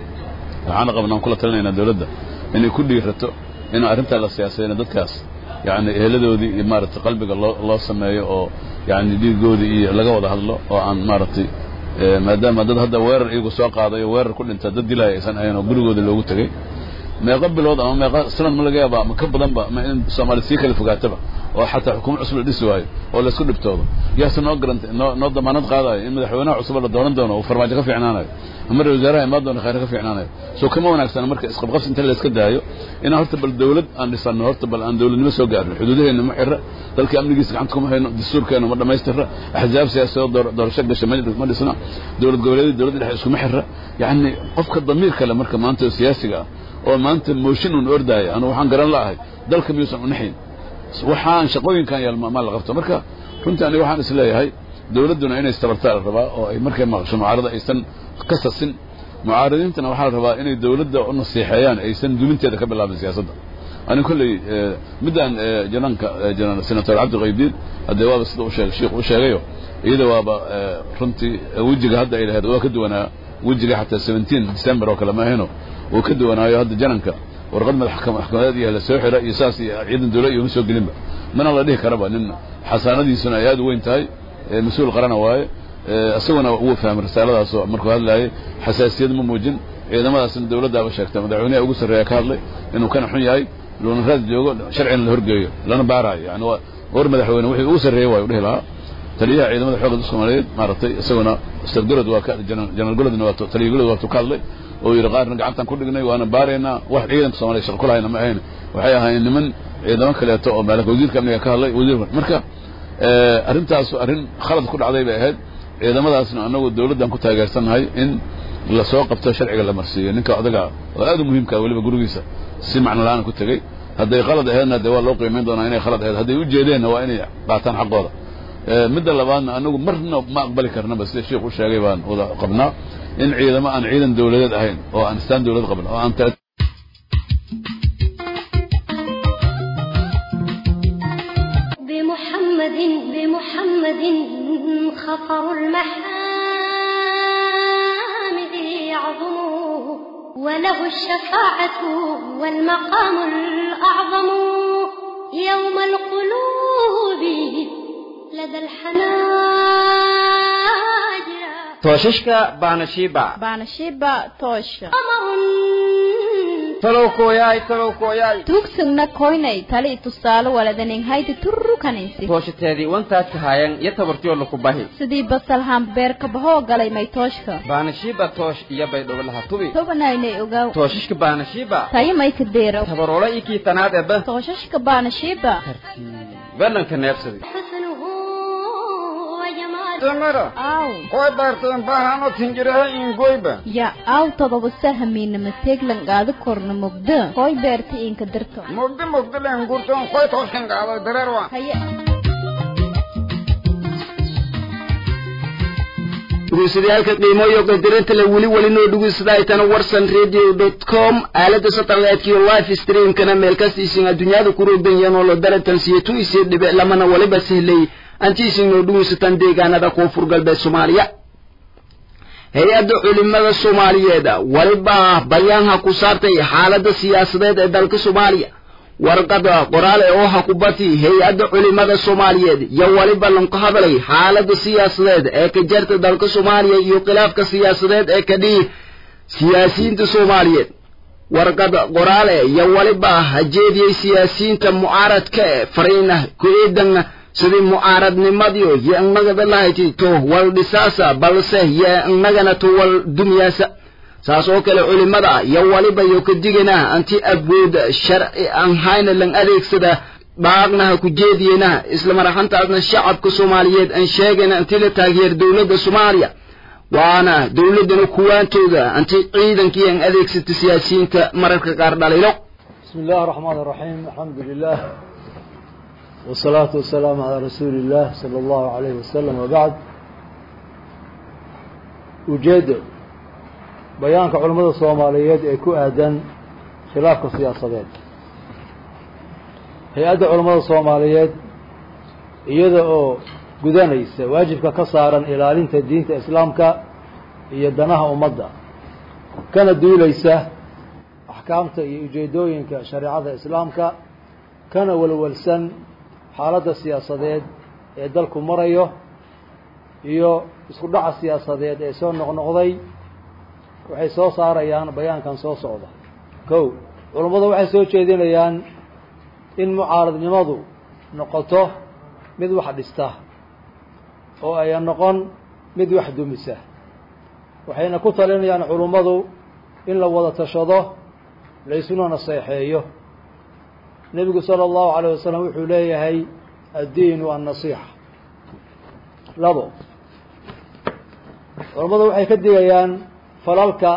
waxaana qabnaan kula talinaynaa dowladda inay ku dhiirato in arrintaa la siyaasadayna dadkaas yani eheladoodii iyo maaragtay qalbiga loo loo sameeyo oo yani dhiigoodii iyo laga wada hadlo oo aan maaragtay maadaama dad hadda weerar iyagu soo qaaday oo weerar ku dhinta dad dilaya aysan ahayn oo gurigooda loogu tegey meeqa bilood ama meeqa sanad ma laga yaaba ama ka badanba ma in soomaali sii kala fogaataba oo xataa xukuumad cusub la dhisi waayo oo laysku dhibtoodo yaase noo garanta noo noo damaanad qaadayo in madaxweynaha cusub la dooran doono uu farmaajo ka fiicnaanayo ama ra wasaaraha imaan doona khayr ka fiicnaanayo soo kama wanaagsana marka isqabqabsi inta layska daayo inaan horta bal dawlad aan dhisano horta bal aan dawladnimo soo gaarno xuduudaheena ma xira dalka amnigiisa gacanta kuma hayno dastuurkeena ma dhammaystira axzaab siyaasadoo doorasho gasha ma dhisna dowlad goboleedyada dowladda dhexe iskuma xira yacni qofka damiir kale marka maanta oo siyaasiga ah oo maanta mooshin un ordaayo anu waxaan garan la'ahay dalka miyuusan unaxayn waxaan shaqooyinkan yaal maa la qabto marka runtii aniga waxaan is leeyahay dawladduna inay istabartaa la rabaa oo ay markay maqasho mucaarada aysan ka sasin mucaaradiintana waxaa la rabaa inay dawladda u nasiixeeyaan aysan duminteeda ka bilaabin siyaasadda ani kolley middaan janaanka janaan senator cabdi qaydiid haddee waaba sida u sheegay sheikh u sheegayo iyada waaba runtii wejiga hadda ay lahayd waa ka duwanaa wejiga xataa seventeen december oo kale ma ahayno wuu ka duwanaayo hadda jananka warqad madaxkamadeed iyo la soo xira iyo saas iyo ciidan dawla iyo ma soo gelinba mana la dhihi karaba nin xasaanadiisuna ay aad u weyn tahay mas-uul qarana waaye isaguna wuu fahmay risaaladaasoo markuu hadlaayay xasaasiyad ma muujin ciidamadaasna dawladdaaba sheegtay madaxweynaha ugu sarreeya ka hadlay inuu kana xun yahay loona raad joogo sharcina la horgeeyo lana baaraayo yani waa war madaxweyne wixii ugu sarreeyey waayu dhihi lahaa taliyaha ciidamada xoogga dalka soomaaliyeed maaragtay isaguna ustad golod waa ka janaal golodna waa taliya golod waa tu ka hadlay oo yidhi qaarna gacantaan ku dhignay waana baaraynaa wax ciidanka soomaliya shaqo ku lahayna ma ahayn waxay ahaayeen niman ciidamo kaleeto oo maalaka wasiirka amniga ka hadlay wasiir marka arrintaas arrin khalad ku dhacday bay ahayd ciidamadaasna anagu dawladdan ku taageersannahay in lasoo qabto sharciga la marsiiyo ninka odaga oo aad u muhiimka weliba gurigiisa si macno la-aan ku tegey hadday khalad aheedna dee waa loo qiimayn doonaa inay khalad aheed hadday u jeedeenna waa inay qaataan xaqooda midda labaadna anagu marna ma aqbali karnaba sida sheikh u sheegay baan wada qabnaa in ciidamo aan ciidan dawladeed ahayn oo aan istaan dawlad qabin oo aan بمحمد بمحمد خطر المحامد يعظم وله الشفاعة والمقام الأعظم يوم القلوب لدى الحناجر tooshashka baanashiiba baanashiiba toosha talow kooyaay talow kooyaay tuugsugna koynay tali tusaale waladanin hayti turru kanaysi tooshateedii wantaas kahaayan iyo tabartiyo laku bahi sidii basal hambeerka bahoo galay may tooshka baanashiiba toosh iyo baydhowlaha tubi tobanaynay ogaw tooshashka baanashiiba tayo may ka deero tabaroole iyo kiitanaad eba tooshashka baanashiiba bananka neebsaday حسنه وجماله damara aw koy baarteen baahano tinjiraha ingoyba ya aw todoba sahamiina mateeglan qaado korna mugda koy beerta inka dirto mugdi mugdi len gurtoon koy tooskan qaado dareerwa haye dhegeystayaaalka qiimo iyo qadarinta le weli weli noo dhegeysadaytana warsan radio dot com aalada satellite iyo live streamkana meel kastiisin adduunyada ku roogdan oo la daratan siyetu isii dhibe lamana waliba sahlay antiisin noo dhegeysataan deegaanada koonfur galbeed soomaaliya hay-adda culimada soomaaliyeed waliba bayaanha ku saartay xaaladda siyaasadeed ee dalka soomaaliya warqada qoraal ee oo hakubati hay-adda culimada soomaaliyeed iyo waliba lanku hadalay xaaladda siyaasadeed ee ka jarta dalka soomaaliya iyo khilaafka siyaasadeed ee ka dhihi siyaasiyiinta soomaaliyeed warqada qoraale iyo waliba hajeediyey siyaasiyiinta mucaaradka ee fariina ku-eedan sidii mucaaradnimadiyo yo innagada lahayti to wal dhisaasa balse yo innagana to wal dumyaasa saas oo kale culimada iyo waliba yo ka digana anti awood sharci aan hayna lan adeegsada dhaaqna ha ku jeediyena isla maraxantaasna shacabka soomaaliyeed aan sheegayna anti la taageer dowladda soomaaliya waana dowladdana kuwaantooda anti ciidankii aan adeegsata siyaasiyiinta mararka qaar dhaliilo بسم الله الرحمن الرحيم الحمد لله والصلاة والسلام على رسول الله صلى الله عليه وسلم وبعد ujeedo bayaanka culimmada soomaaliyeed ee ku aadan khilaafka siyaasadeed hay-adda culimmada soomaaliyeed iyada oo gudanaysa waajibka ka saaran ilaalinta diinta islaamka iyo danaha ummadda kana duulaysa axkaamta iyo ujeedooyinka shareecada islaamka kana walwalsan xaaladda siyaasadeed ee dalku marayo iyo isku dhaca siyaasadeed ee soo noqnoqday waxay soo saarayaan bayaankan soo socda kow culummadu waxay soo jeedinayaan in mucaaradnimadu noqoto mid wax dhista oo ayan noqon mid wax dumisa waxayna ku talinayaan culummadu in la wada tashado laysuna naseexeeyo nebigu sala allahu alayh wasalam wuxuu leeyahay addiinu annasiixa labo culammadu waxay ka digayaan falalka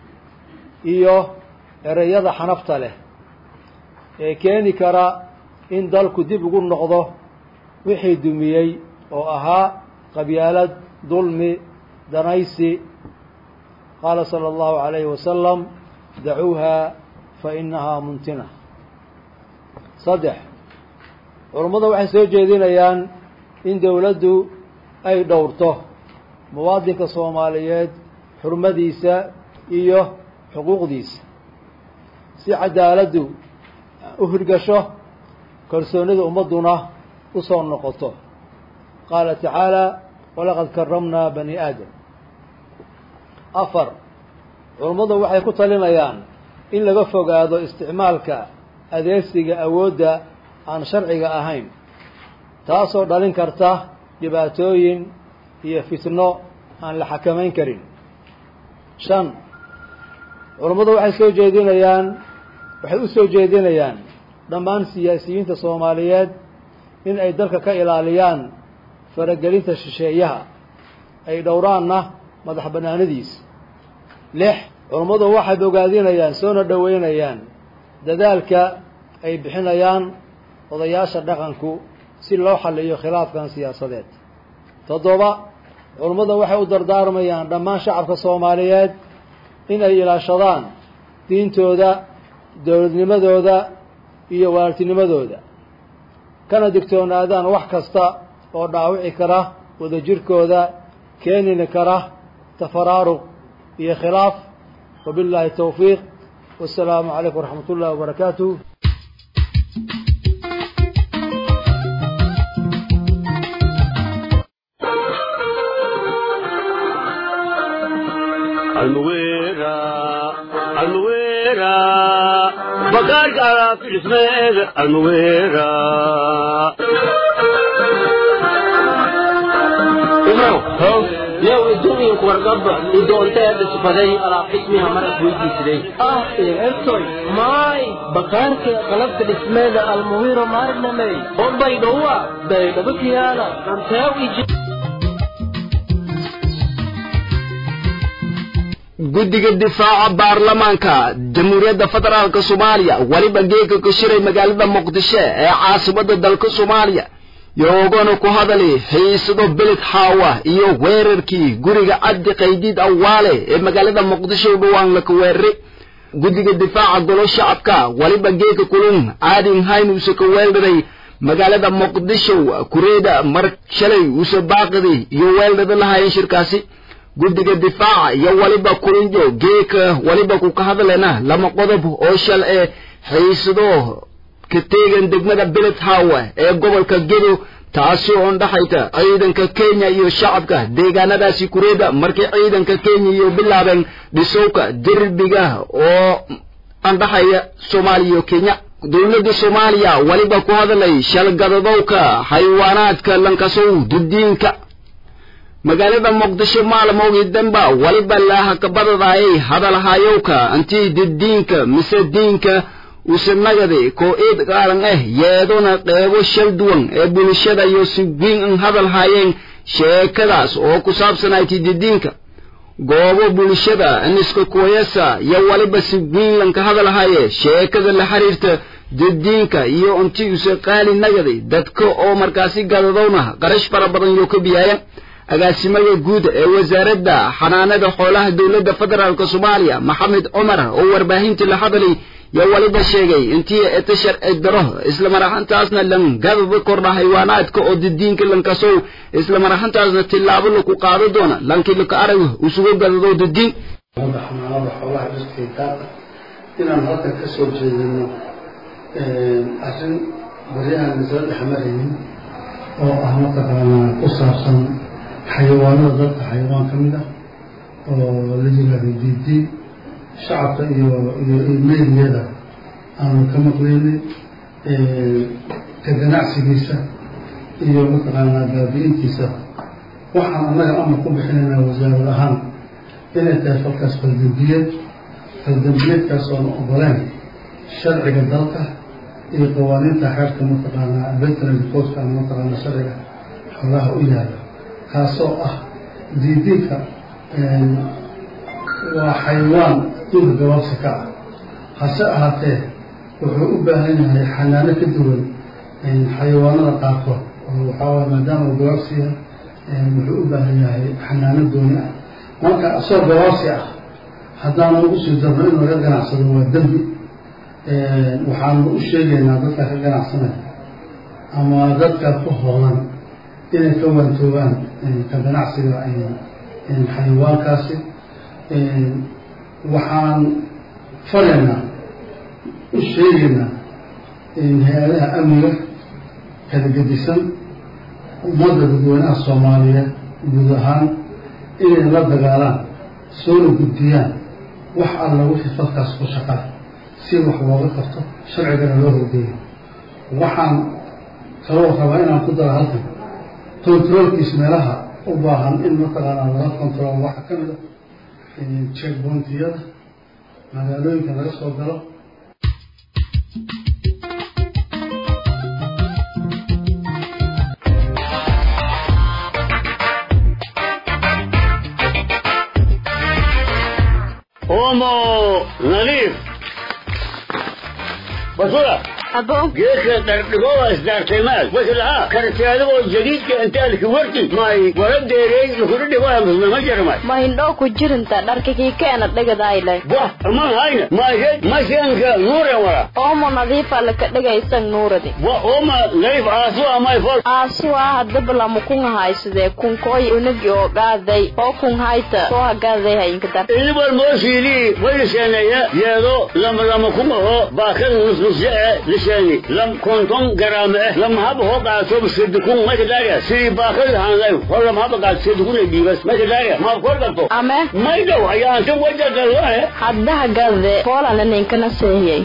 iyo ereyada xanafta leh ee keeni kara in dalku dib ugu noqdo wixii dumiyey oo ahaa qabyaalad dulmi danaysi qaala sala allahu alayhi wasalam dacuuha fa inahaa muntina saddex culummadu waxay soo jeedinayaan in dowladdu ay dhowrto muwaadinka soomaaliyeed xurmadiisa iyo xuquuqdiisa si cadaaladdu u hirgasho kalsoonida ummadduna u soo noqoto qaala tacaala walaqad karamnaa bani aadam afar culummadu waxay ku talinayaan in laga fogaado isticmaalka adeegsiga awoodda aan sharciga ahayn taasoo dhalin karta dhibaatooyin iyo fitno aan la xakamayn karin shan culummadu waxay soo jeedinayaan waxay u soo jeedinayaan dhammaan siyaasiyiinta soomaaliyeed in ay dalka ka ilaaliyaan faragelinta shisheeyaha ay dhowraanna madax bannaanidiisa lix culummadu waxay bogaadinayaan soona dhoweynayaan dadaalka ay bixinayaan odayaasha dhaqanku si loo xalliyo khilaafkan siyaasadeed toddoba culummada waxay u dardaarmayaan dhammaan shacabka soomaaliyeed in ay ilaashadaan diintooda dowladnimadooda iyo waaltinimadooda kana digtoonaadaan wax kasta oo dhaawici kara wadajirkooda keenini kara tafaraaruq iyo khilaaf wabillahi towfiiq wasalaamu calaykum waraxmat ullahi wabarakaatuh almuwera almuwera bagaarka alaabta dhismeeda almuwera yow adduunyanku wargaba idoonteeda sifaday alaab xismiha marad weydiisiday ah ertoy maay bakaarka qalabka dhismeeda almuwiro maarnamey bombay dhowa baydhabo kiyaala anteew iji guddiga difaaca baarlamaanka jamhuuriyadda federaalk soomaaliya weliba geega ka shiray magaalada muqdisho ee caasimada dalka soomaaliya yoogana ku hadali xiisado beled xaawa iyo weerarkii guriga cabdi qaydiid awaale ee magaalada muqdisho u dhowaan laka weeraray guddiga difaaca golo shacabka weliba geega kulun aadin hayn uuse ka weeldaday magaalada muqdisho kureeda mar shalay uuse baaqidi iyo weeldhada lahaayeen shirkaasi guddiga difaaca iyo weliba kulinjo geeka weliba ku ka hadlena lama qodob oo shal ee xiisado ka teegan degmada beled hawa ee gobolka gedo taasi oo ndhaxayta ciidanka kenya iyo shacabka deegaanadaasi kureeda markii ciidanka kenya iyo bilaabeen dhisowka derbiga oo andhaxaya soomaaliya iyo kenya dowladda soomaaliya weliba ku hadlay shalgadadowka xayawaanaadka lankasow dudiinka magaalada muqdisho maalmowgii danba weliba laahakabadadaayay hadalhayowka antii didiinka mise diinka usanagadi koo eed qaaran ah yeedona qeebo shal duwan ee bulshada iyo si wiin an hadal haayeen sheekadaas oo ku saabsanayti didiinka goobo bulshada aniska kuwayasa iyo weliba si wiin lanka hadal haye sheekada la xiriirta didiinka iyo anti use qaali nagadi dadka oo markaasi gadadowna qarash fara badan yoo ka biyaayan agaasimaha guud ee wasaaradda xanaanada xoolaha dowladda federaalk soomaaliya maxamed cumar oo warbaahintii la hadlay yaa weliba sheegay intii eta sharci daro islamar ahaantaasna lan gadada kordha haywaanaadka oo didiinka lankasow islamar ahaantaasna tillaabo laku qaado doona lankii laka arag usugu gadado didiin xanaanada xoolaha dhirtaydaada inaan halkan ka soo jeedino arrin baryahan isla dhexmaraynin oo ah mataqaanaa ku saabsan xayawaanada dadka xayawaan ka mid ah oo la yiraahdo diidiin shacabka iyo iyo meediyada aanu ka maqlaynin ka ganacsigiisa iyo mataqaanaa baabi-intiisa waxaan annaga amar ku bixinaynaa wasaarad ahaan inay tahay falkaas faldambiyeed faldambiyeedkaas oona ogoleen sharciga dalka iyo qawaaniinta xeerka mataqaanaa veterinary codka ama mataqaanaa sharciga xoolaha u yaala kaasoo ah diidinka waa xayawaan duur gabaabsi ka ah hase ahaatee wuxuu u baahan yahay xanaano ka duwan xayawaanada qaarkood oo waxaa maadaama uu gabaabsi yahay wuxuu u baahan yahay xanaano dooni ah marka isagoo gabaabsi ah haddaanu ugu sii darno in laga ganacsado waa dembi waxaanu u sheegaynaa dadka ka ganacsanaya ama dadka ku hoolan inay ka waantoobaan ka ganacsiga xayawaankaasi waxaan faraynaa u sheegaynaa hay-adaha amniga kala gedisan ummadda dadweynaha soomaaliyeed guud ahaan inay la dagaalaan soona gudbiyaan wax alla wixii falkaas ku shaqaa si wax looga qabto sharcigana loo horgeeyo waxaan kaloo rabaa inaan ku daro halkan controlkiis meelaha u baahan in mataqaanaa laga control waxaa ka mid a checkpointiyada magaalooyinka laga soo galo omo nadiif basura abo geedka dhardhigowa isdaartaymaad waslahaa karteadagoo jadiidka intaalki warti may wala deereey lukuna dhigoama jarmay ma hindhoo ku jirinta dharkakii keena dhigadayle wah aman hayna maysed mashanka nuuren wala oomo nadiifa laka dhigaysan nuuradi wa oma layf aasu amay fol aasuwa hadaba lamu kun haysadee kunkooy unagi oo gaaday oo kun hayta soo hagaaday hayinka dar ilibal mooshiilii wayliseeneeye yeedo lama lama kumaho baakad nusnusye e lisheeni lam konton garaame eh lam haba hoo qaato sidikun makadaria sidii baakad hanlay hor lam haba qaato sidikun ay dhiibas makadaria maab kor galto ame maydow ayaanta wajagaloe hadda hagaade poolana ninkana seehiyey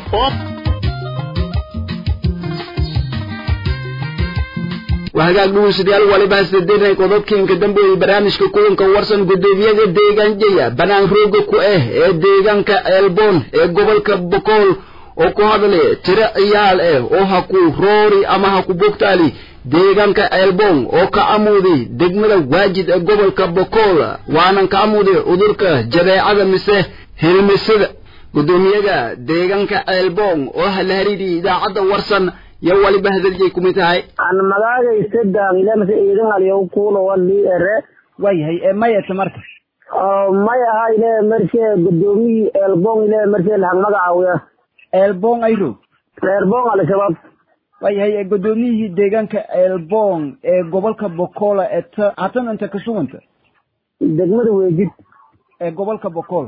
wahagaag dhugeystayaal waliba hastedenay qodobkiinka dambeeyey barnaamijka kulanka warsan gudoomiyada deegaanjaya banaan rooga ku ah ee deegaanka elbon ee gobolka bokool oo ku hadlaya tiro ciyaal ah oo ha ku roori ama ha ku bogtaali deegaanka elbon oo ka amuuday degmada waajid ee gobolka bokool waanan ka amuuday cudurka jadeecada mise hilmisada gudoomiyada deegaanka elbon oo hala hariidiyay idaacadda warsan yo waliba hadaliyay kumid tahay aan magaagaysa daamilemse iidan aliyow kuulo walii ere waayahay ee mayata marka may aha ile marse gudoomiyii eelbong ile marse lahang magacaawiya eelbong ayro eelbong al-shabaab waayahay ee gudoomiyihii deegaanka eelbong ee gobolka bokola ee ta hatan inta ka suganta degmada weejid ee gobolka bokol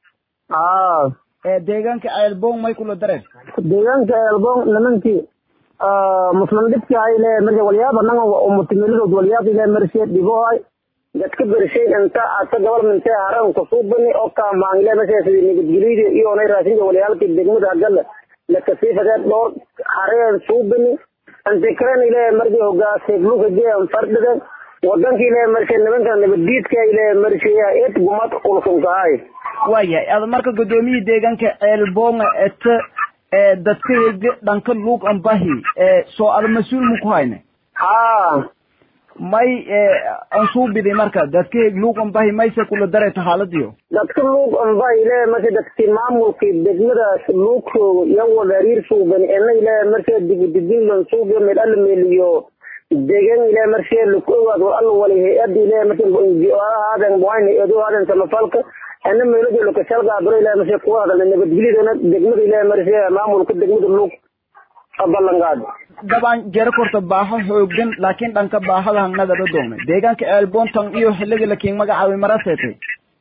aa ee deegaanka eelbong may kula dareen deegaanka eelbong nimankii muslim dhibki ile marse walyaaba nanga umutimilidood walyaab ile marse dhibohay dadka bershay inta ata gobolmente haran kusubani oo kamaan ile marse sidii nabadgelyada iyo onay raasinka walyaalki degmada agala lakasiifadee dhowr hareen suubani antikran ile marse hogaasebluka jean fardhidan wadanka ile marse nimanka nabaddiidka ile marse et gumad ulsunkahay waayahay ada marka gudoomiyii deegaanka eelbonga eta ee dadka hege dhanka luug ambahi ee soo ada mas-uul ma ku hayne ha may ansuubiday marka dadka heg luug ambahi mayse kula darayta xaaladiyo dadka luug ambahi ile marse dadki maamulkii degmadaas luugtooga iyo wadariir suuban ena ile marse digididinlan suubiyo meel alla meeliyo degan ile marse laku ogaad war alla wali hay-ad ile marse aaden buhayn hay-ado aaden samafalka ana meelajo lokashalgaabiro ile marse kuwa hadalna nabadgelyadana degmada ile marse maamulka degmada luug ballanqaad dabaan jero korta baaho xoogan laakiin dhanka baahada hangnadaba doonay deegaanka eelbontan iyo xiliga lakiin magacaabi mara seetay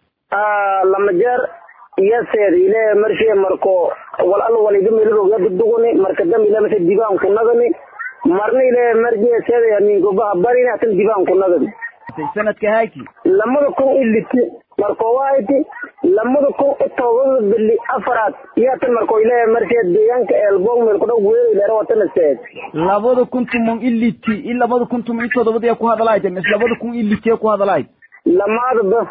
lama jeer iyo seed ile marse marko wal alla waliga meeladoga dugdugani marka dam ile marse dibaan ku nagani marna ile marje seeda mingobaha barina atan dibaan ku nagani sanadka haaki lamada kun iliti marko waayiti lamada kun tobada bili afaraad iyo tan marko ile marse deegaanka eelbong meel kudhaw weelay leera watana seed labada kun tumon iliti i labada kun tumon i todobadii ku hadalaayt mis labada kun iliti ku hadalaayt lamaadaba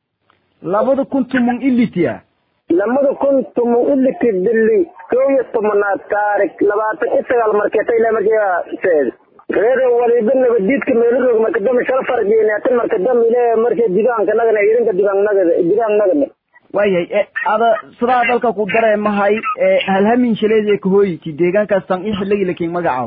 labada kun tumon ilitiya lamada kun tumon iliti bili koo iyo tobanaad taarik labaatan iyo sagaal markeeta ile marse seed reer waliba nabadiidka meelaroog marka dambe shal farjeynatan marka dambe ile marka digaanka nagana irinka digaan nagada digaan nagana waayahay ada sidaa dalka ku dareemahay halhamin shaleed kahooyiti deegaankaas tan i xiligi lakin magacaaw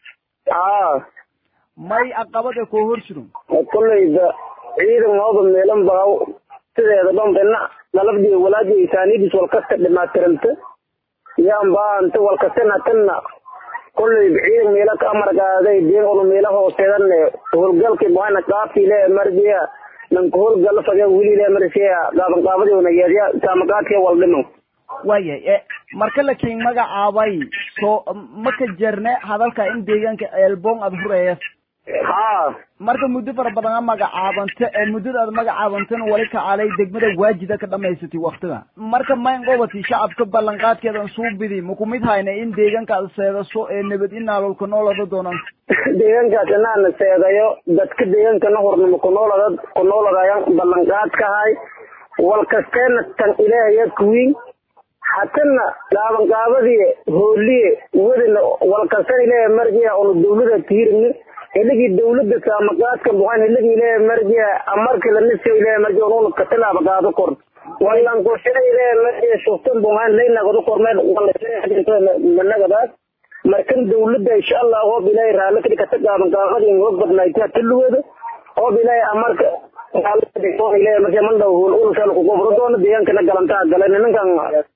aa may aqabada koo hor jiron kolleyda ciidan mooda meelan baaw sideeda dhanbena nalabdi walaaji isaanidis walkasta dhimaatiranta yaan baanta walkastana tanna kolleyba ciidan meela ka amargaaday deen onu meela hooseedan howlgalki buhayna qaabti le marjiya nanka howlgala fage wili le marsiya qaaban qaabadi wanageedya saamaqaadka waldhimo waayahay marka lakiin magacaabay soo maka jerne hadalka in deegaanka eelbong aada hureeyas ha marka muddo fara badan a magacaabanta ee muddada aad magacaabantana wali kacalay degmada waajida ka dhamaysatay waktiga marka mayn qobati shacabka ballanqaadkeedan suubidi maku mid hayna in deegaanka aad seedaso ee nabad inaalolka noolada doonan deegaankaas inaana seedayo dadka deegaankana hornimo kunoolada kunooladayan ballanqaadkahay walkasteena tan ilaahaya kuwiin hatana qaabanqaabadii hooliye wadana walkastan ilaaha marjiya onu dawlada tiirni hiligii dawlada saamaqaadka buhan hiligii ilaaha marjiya amarka lanisa ilaaha marjiya onuna katilaaba qaado kor walan kushina ilaaha marjiya shuftan buhan laynagadu kormeen managadaas marka hatan dawladda insha allah hoob ilaahay raalli ka dhigata gaaban gaabadii hoog badnaayta tuluweeda hoob ilaahay amarka ilaahay markay man dhow hul ulkal ku gobro doono deegaankana galantaa gale nimankan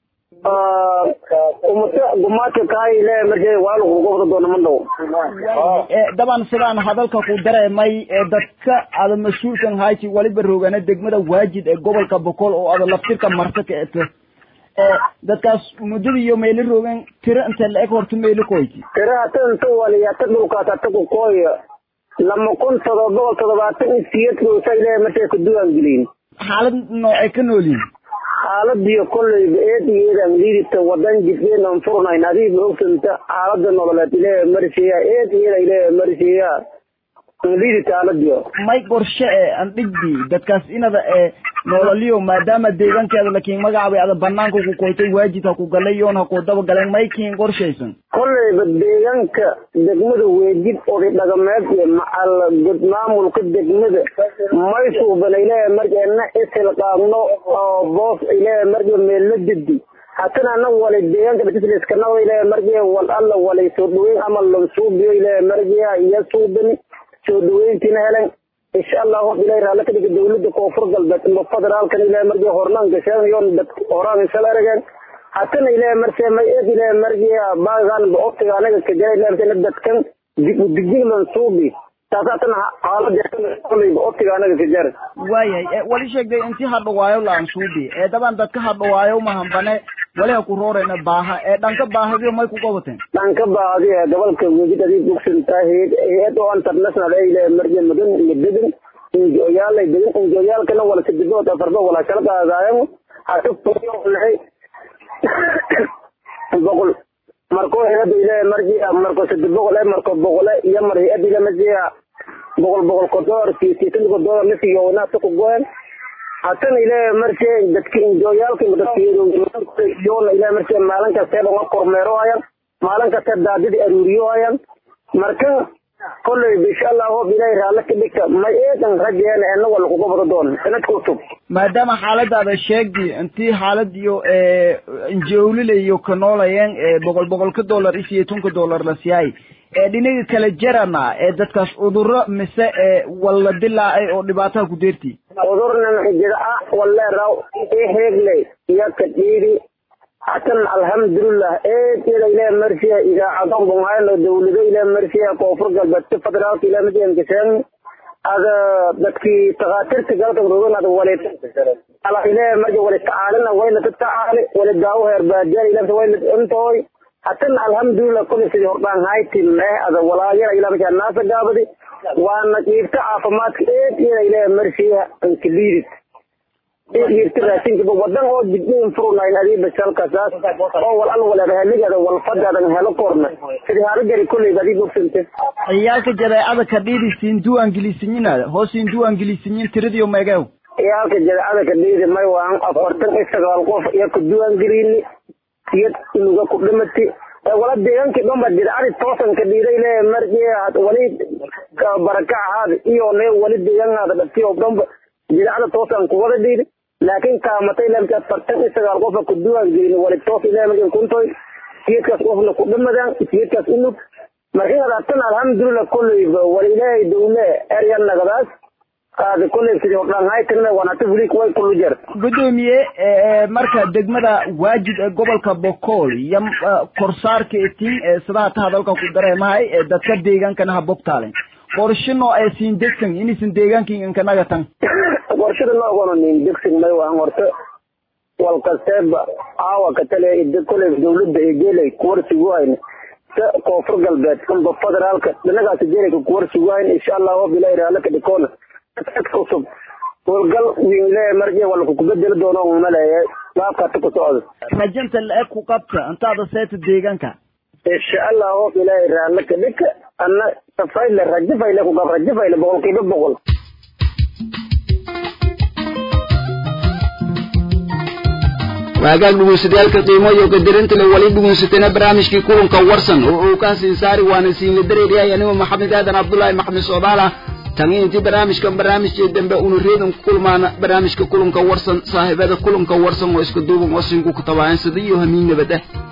umata gumaadka kahay ilaahay markay waa lagu gobro doono man dhow daban sidaan hadalka ku dareemay ee dadka aada mas-uulkan hayti waliba roogana degmada waajid ee gobolka boqol oo aada laftirka marta ka eto dadkaas muddada iyo meelo roogan tiro inta la eg horta meelo koyti tiro hata inta waliyata dhulkaas hata ku kooya lama kun todoba boqol todobaatan iyo siyeedkoosa ilaahay markay ku duwaan gelin xaalad noocay ka noolyihin xaaladiyo kolleyba eed iyo eedaan liidita wadan jidkeen aan furnayn adiiba ogsanta xaalada nololeed ilaahay marsiya eed iyo eeda ilaahay marsiya liidita xaaladiyo may qorshe ee aan dhigbi dadkaas inada ee nololiyo maadaama deegaankeeda lakiin magacabay ada banaanka ku koytay waajid ha ku galay yoon ha ku daba galeen may kiin qorshaysan kolleyba deegaanka degmada weejid oday dhaqameed iyo macal god maamulka degmada may suuban ilaahay markeena isilqaabno oo boos ilaahay markee meelna didi hatana ana wali deegaanka dhatisliskanawa ilaahay markee wal alla walay soo dhaweyn ama lansuubiyo ilaahay markee iyo suubani soo dhaweyntiina helen insha allah hob ilahay raalli ka dhiga dawladda koonfur galbeed ama federaalkan ilahay markii hornaan gasheenayoon dad horaan isala arageen hatana ilahay marse may eed ilahay markii baagan optiga anaga ka jira ilahay marse dadkan digdiglan suubi taas hatana xaalada optiga anaga ka jira waayahay wali sheegday intii hadhawaayo laan suubi ee daban dadka hadhawaayo mahambane wali ha ku roorayna baaha ee dhanka baahadiyo may ku qabateen dhanka baahadi ee gobolka wejid adii bugsantaa hay-ad oo international ee ilahay markii mudan iyo dedan injooyaalay degan injooyaalkana wala sidibood afarba wala kala qaadaayan hatunahay boqol marko hay-ada ilahay markii marko sadi boqol ee marko boqole iyo mar hay-ada ila markii boqol boqol ko dolar iyo siyeetan ko dolar lasiyoona ku goen hatana ilaahay markii dadka injooyaalka dadkiyoona ilaahay markii maalin kasta dhanga kormeero hayan maalin kasta daadidi aruuriyo hayan marka kolley insha allah hoob ilaahay raalli ka dhigta may eedan rajeena ena wala kuga bado doon sanad cusub maadaama xaaladaada sheegdi intii xaalad iyo injowlile iyo ka noolayeen boqol boqolka dollar iyo siyeetanka dollar la siyaay ee dhinaga kala jarana ee dadkaas cudurro mise ee walla dilaacay oo dhibaataha ku deerti cudurnan jira ah waleeraw iheegle iyo kadhiidi hatan alhamdulillah eed ila ilaa marsiya idaacadon bungayno dawlado ilaa marsiya koonfur galbeedka federaalka ilaa madian gashaan ada dadkii takaatirta galka rogan ada wali ala ilaa marja wali tacaalina wayna tatacaali wali daawo heer baadiyaal ilaa wayna intooy hatan alhamdulillah kulli sidii hordhaan haytin eh ada walaayana ilaa marja naasa gaabadi waana qiibta caafimaadka eed ila ilaa marsiya inkiliidid irtiraasinkiba wadan oo jidin furnayn adii basalkasaas oo wal al wala heligeeda wal fadadan helo korna sidii hada gari kulleyba adii bogsante ciyaalka jadeecada ka dhiidi siin duwaan gelisinyiinaada hoos siin duwaan gelisinyin tiradiyo meegeew ciyaalka jadeecada ka dhiidi may waan afartan iyo sagaal qof iyo ku duwaan gelini iyo inuga ku dhimati wala deegaankii dhanba jadeecadi toosan ka dhiiday le markii wali baraka ahaada iyo ne wali deegaankaada dhaftiyo dhanba jadeecada toosan ku wada dhiidi laakiin kaamatay lamka afartan iyo sagaal qofa ku duwaan gelin wali toos ilaa markin kuntoy siyadkaas qofna ku dhimadaan siyadkaas unug markii hadaatan alhamdulillah kolleyba wal ilaahay dawle erya nagadaas qaadi kolley sidii hordhaan haytagna wanata fulik way kullu jar gudoomiye marka degmada waajid ee gobolka bokool iyo korsaarka etiin ee sidaha ta hadalka ku dareemahay ee dadka deegaankana ha bogtaalen qorshino ee siin degsan inaysan deegaankii inkanaga tan qorshada noogoona nin degsin may waan horta wal kasteeba aawa ka tale koley dawladda ee geelay kuwarsigu hayna sa koonfur galbeed amba federaalka dhanagaasi geelayka kuwarsigu hayna insha allah hob ilahi raala ka dhikoona cusub howlgal wingle markii wala kukubedeli doono maleeye laabkaata ku socda rajanta la-eg ku qabta intaada seeta deegaanka insha allah hob ilaahi raala ka dhika ana safayle rajifayle kugab rajifayle boqolkiiba boqol waagaag dhugunsatayaalka qiimo iyo qadarinta le wali dhugunsatayna barnaamijkii kulanka warsan oo uu ka siin saari waana siinla dareeryahay anigoo maxamed aadan cabdullaahi maxamed socdaala tani intii barnaamijkan barnaamijkii dambe una reedan ku kulmaana barnaamijka kulanka warsan saaxiibada kulanka warsan oo iska duuban oo siinku ku tabaayan sida iyo hamiin nabad ah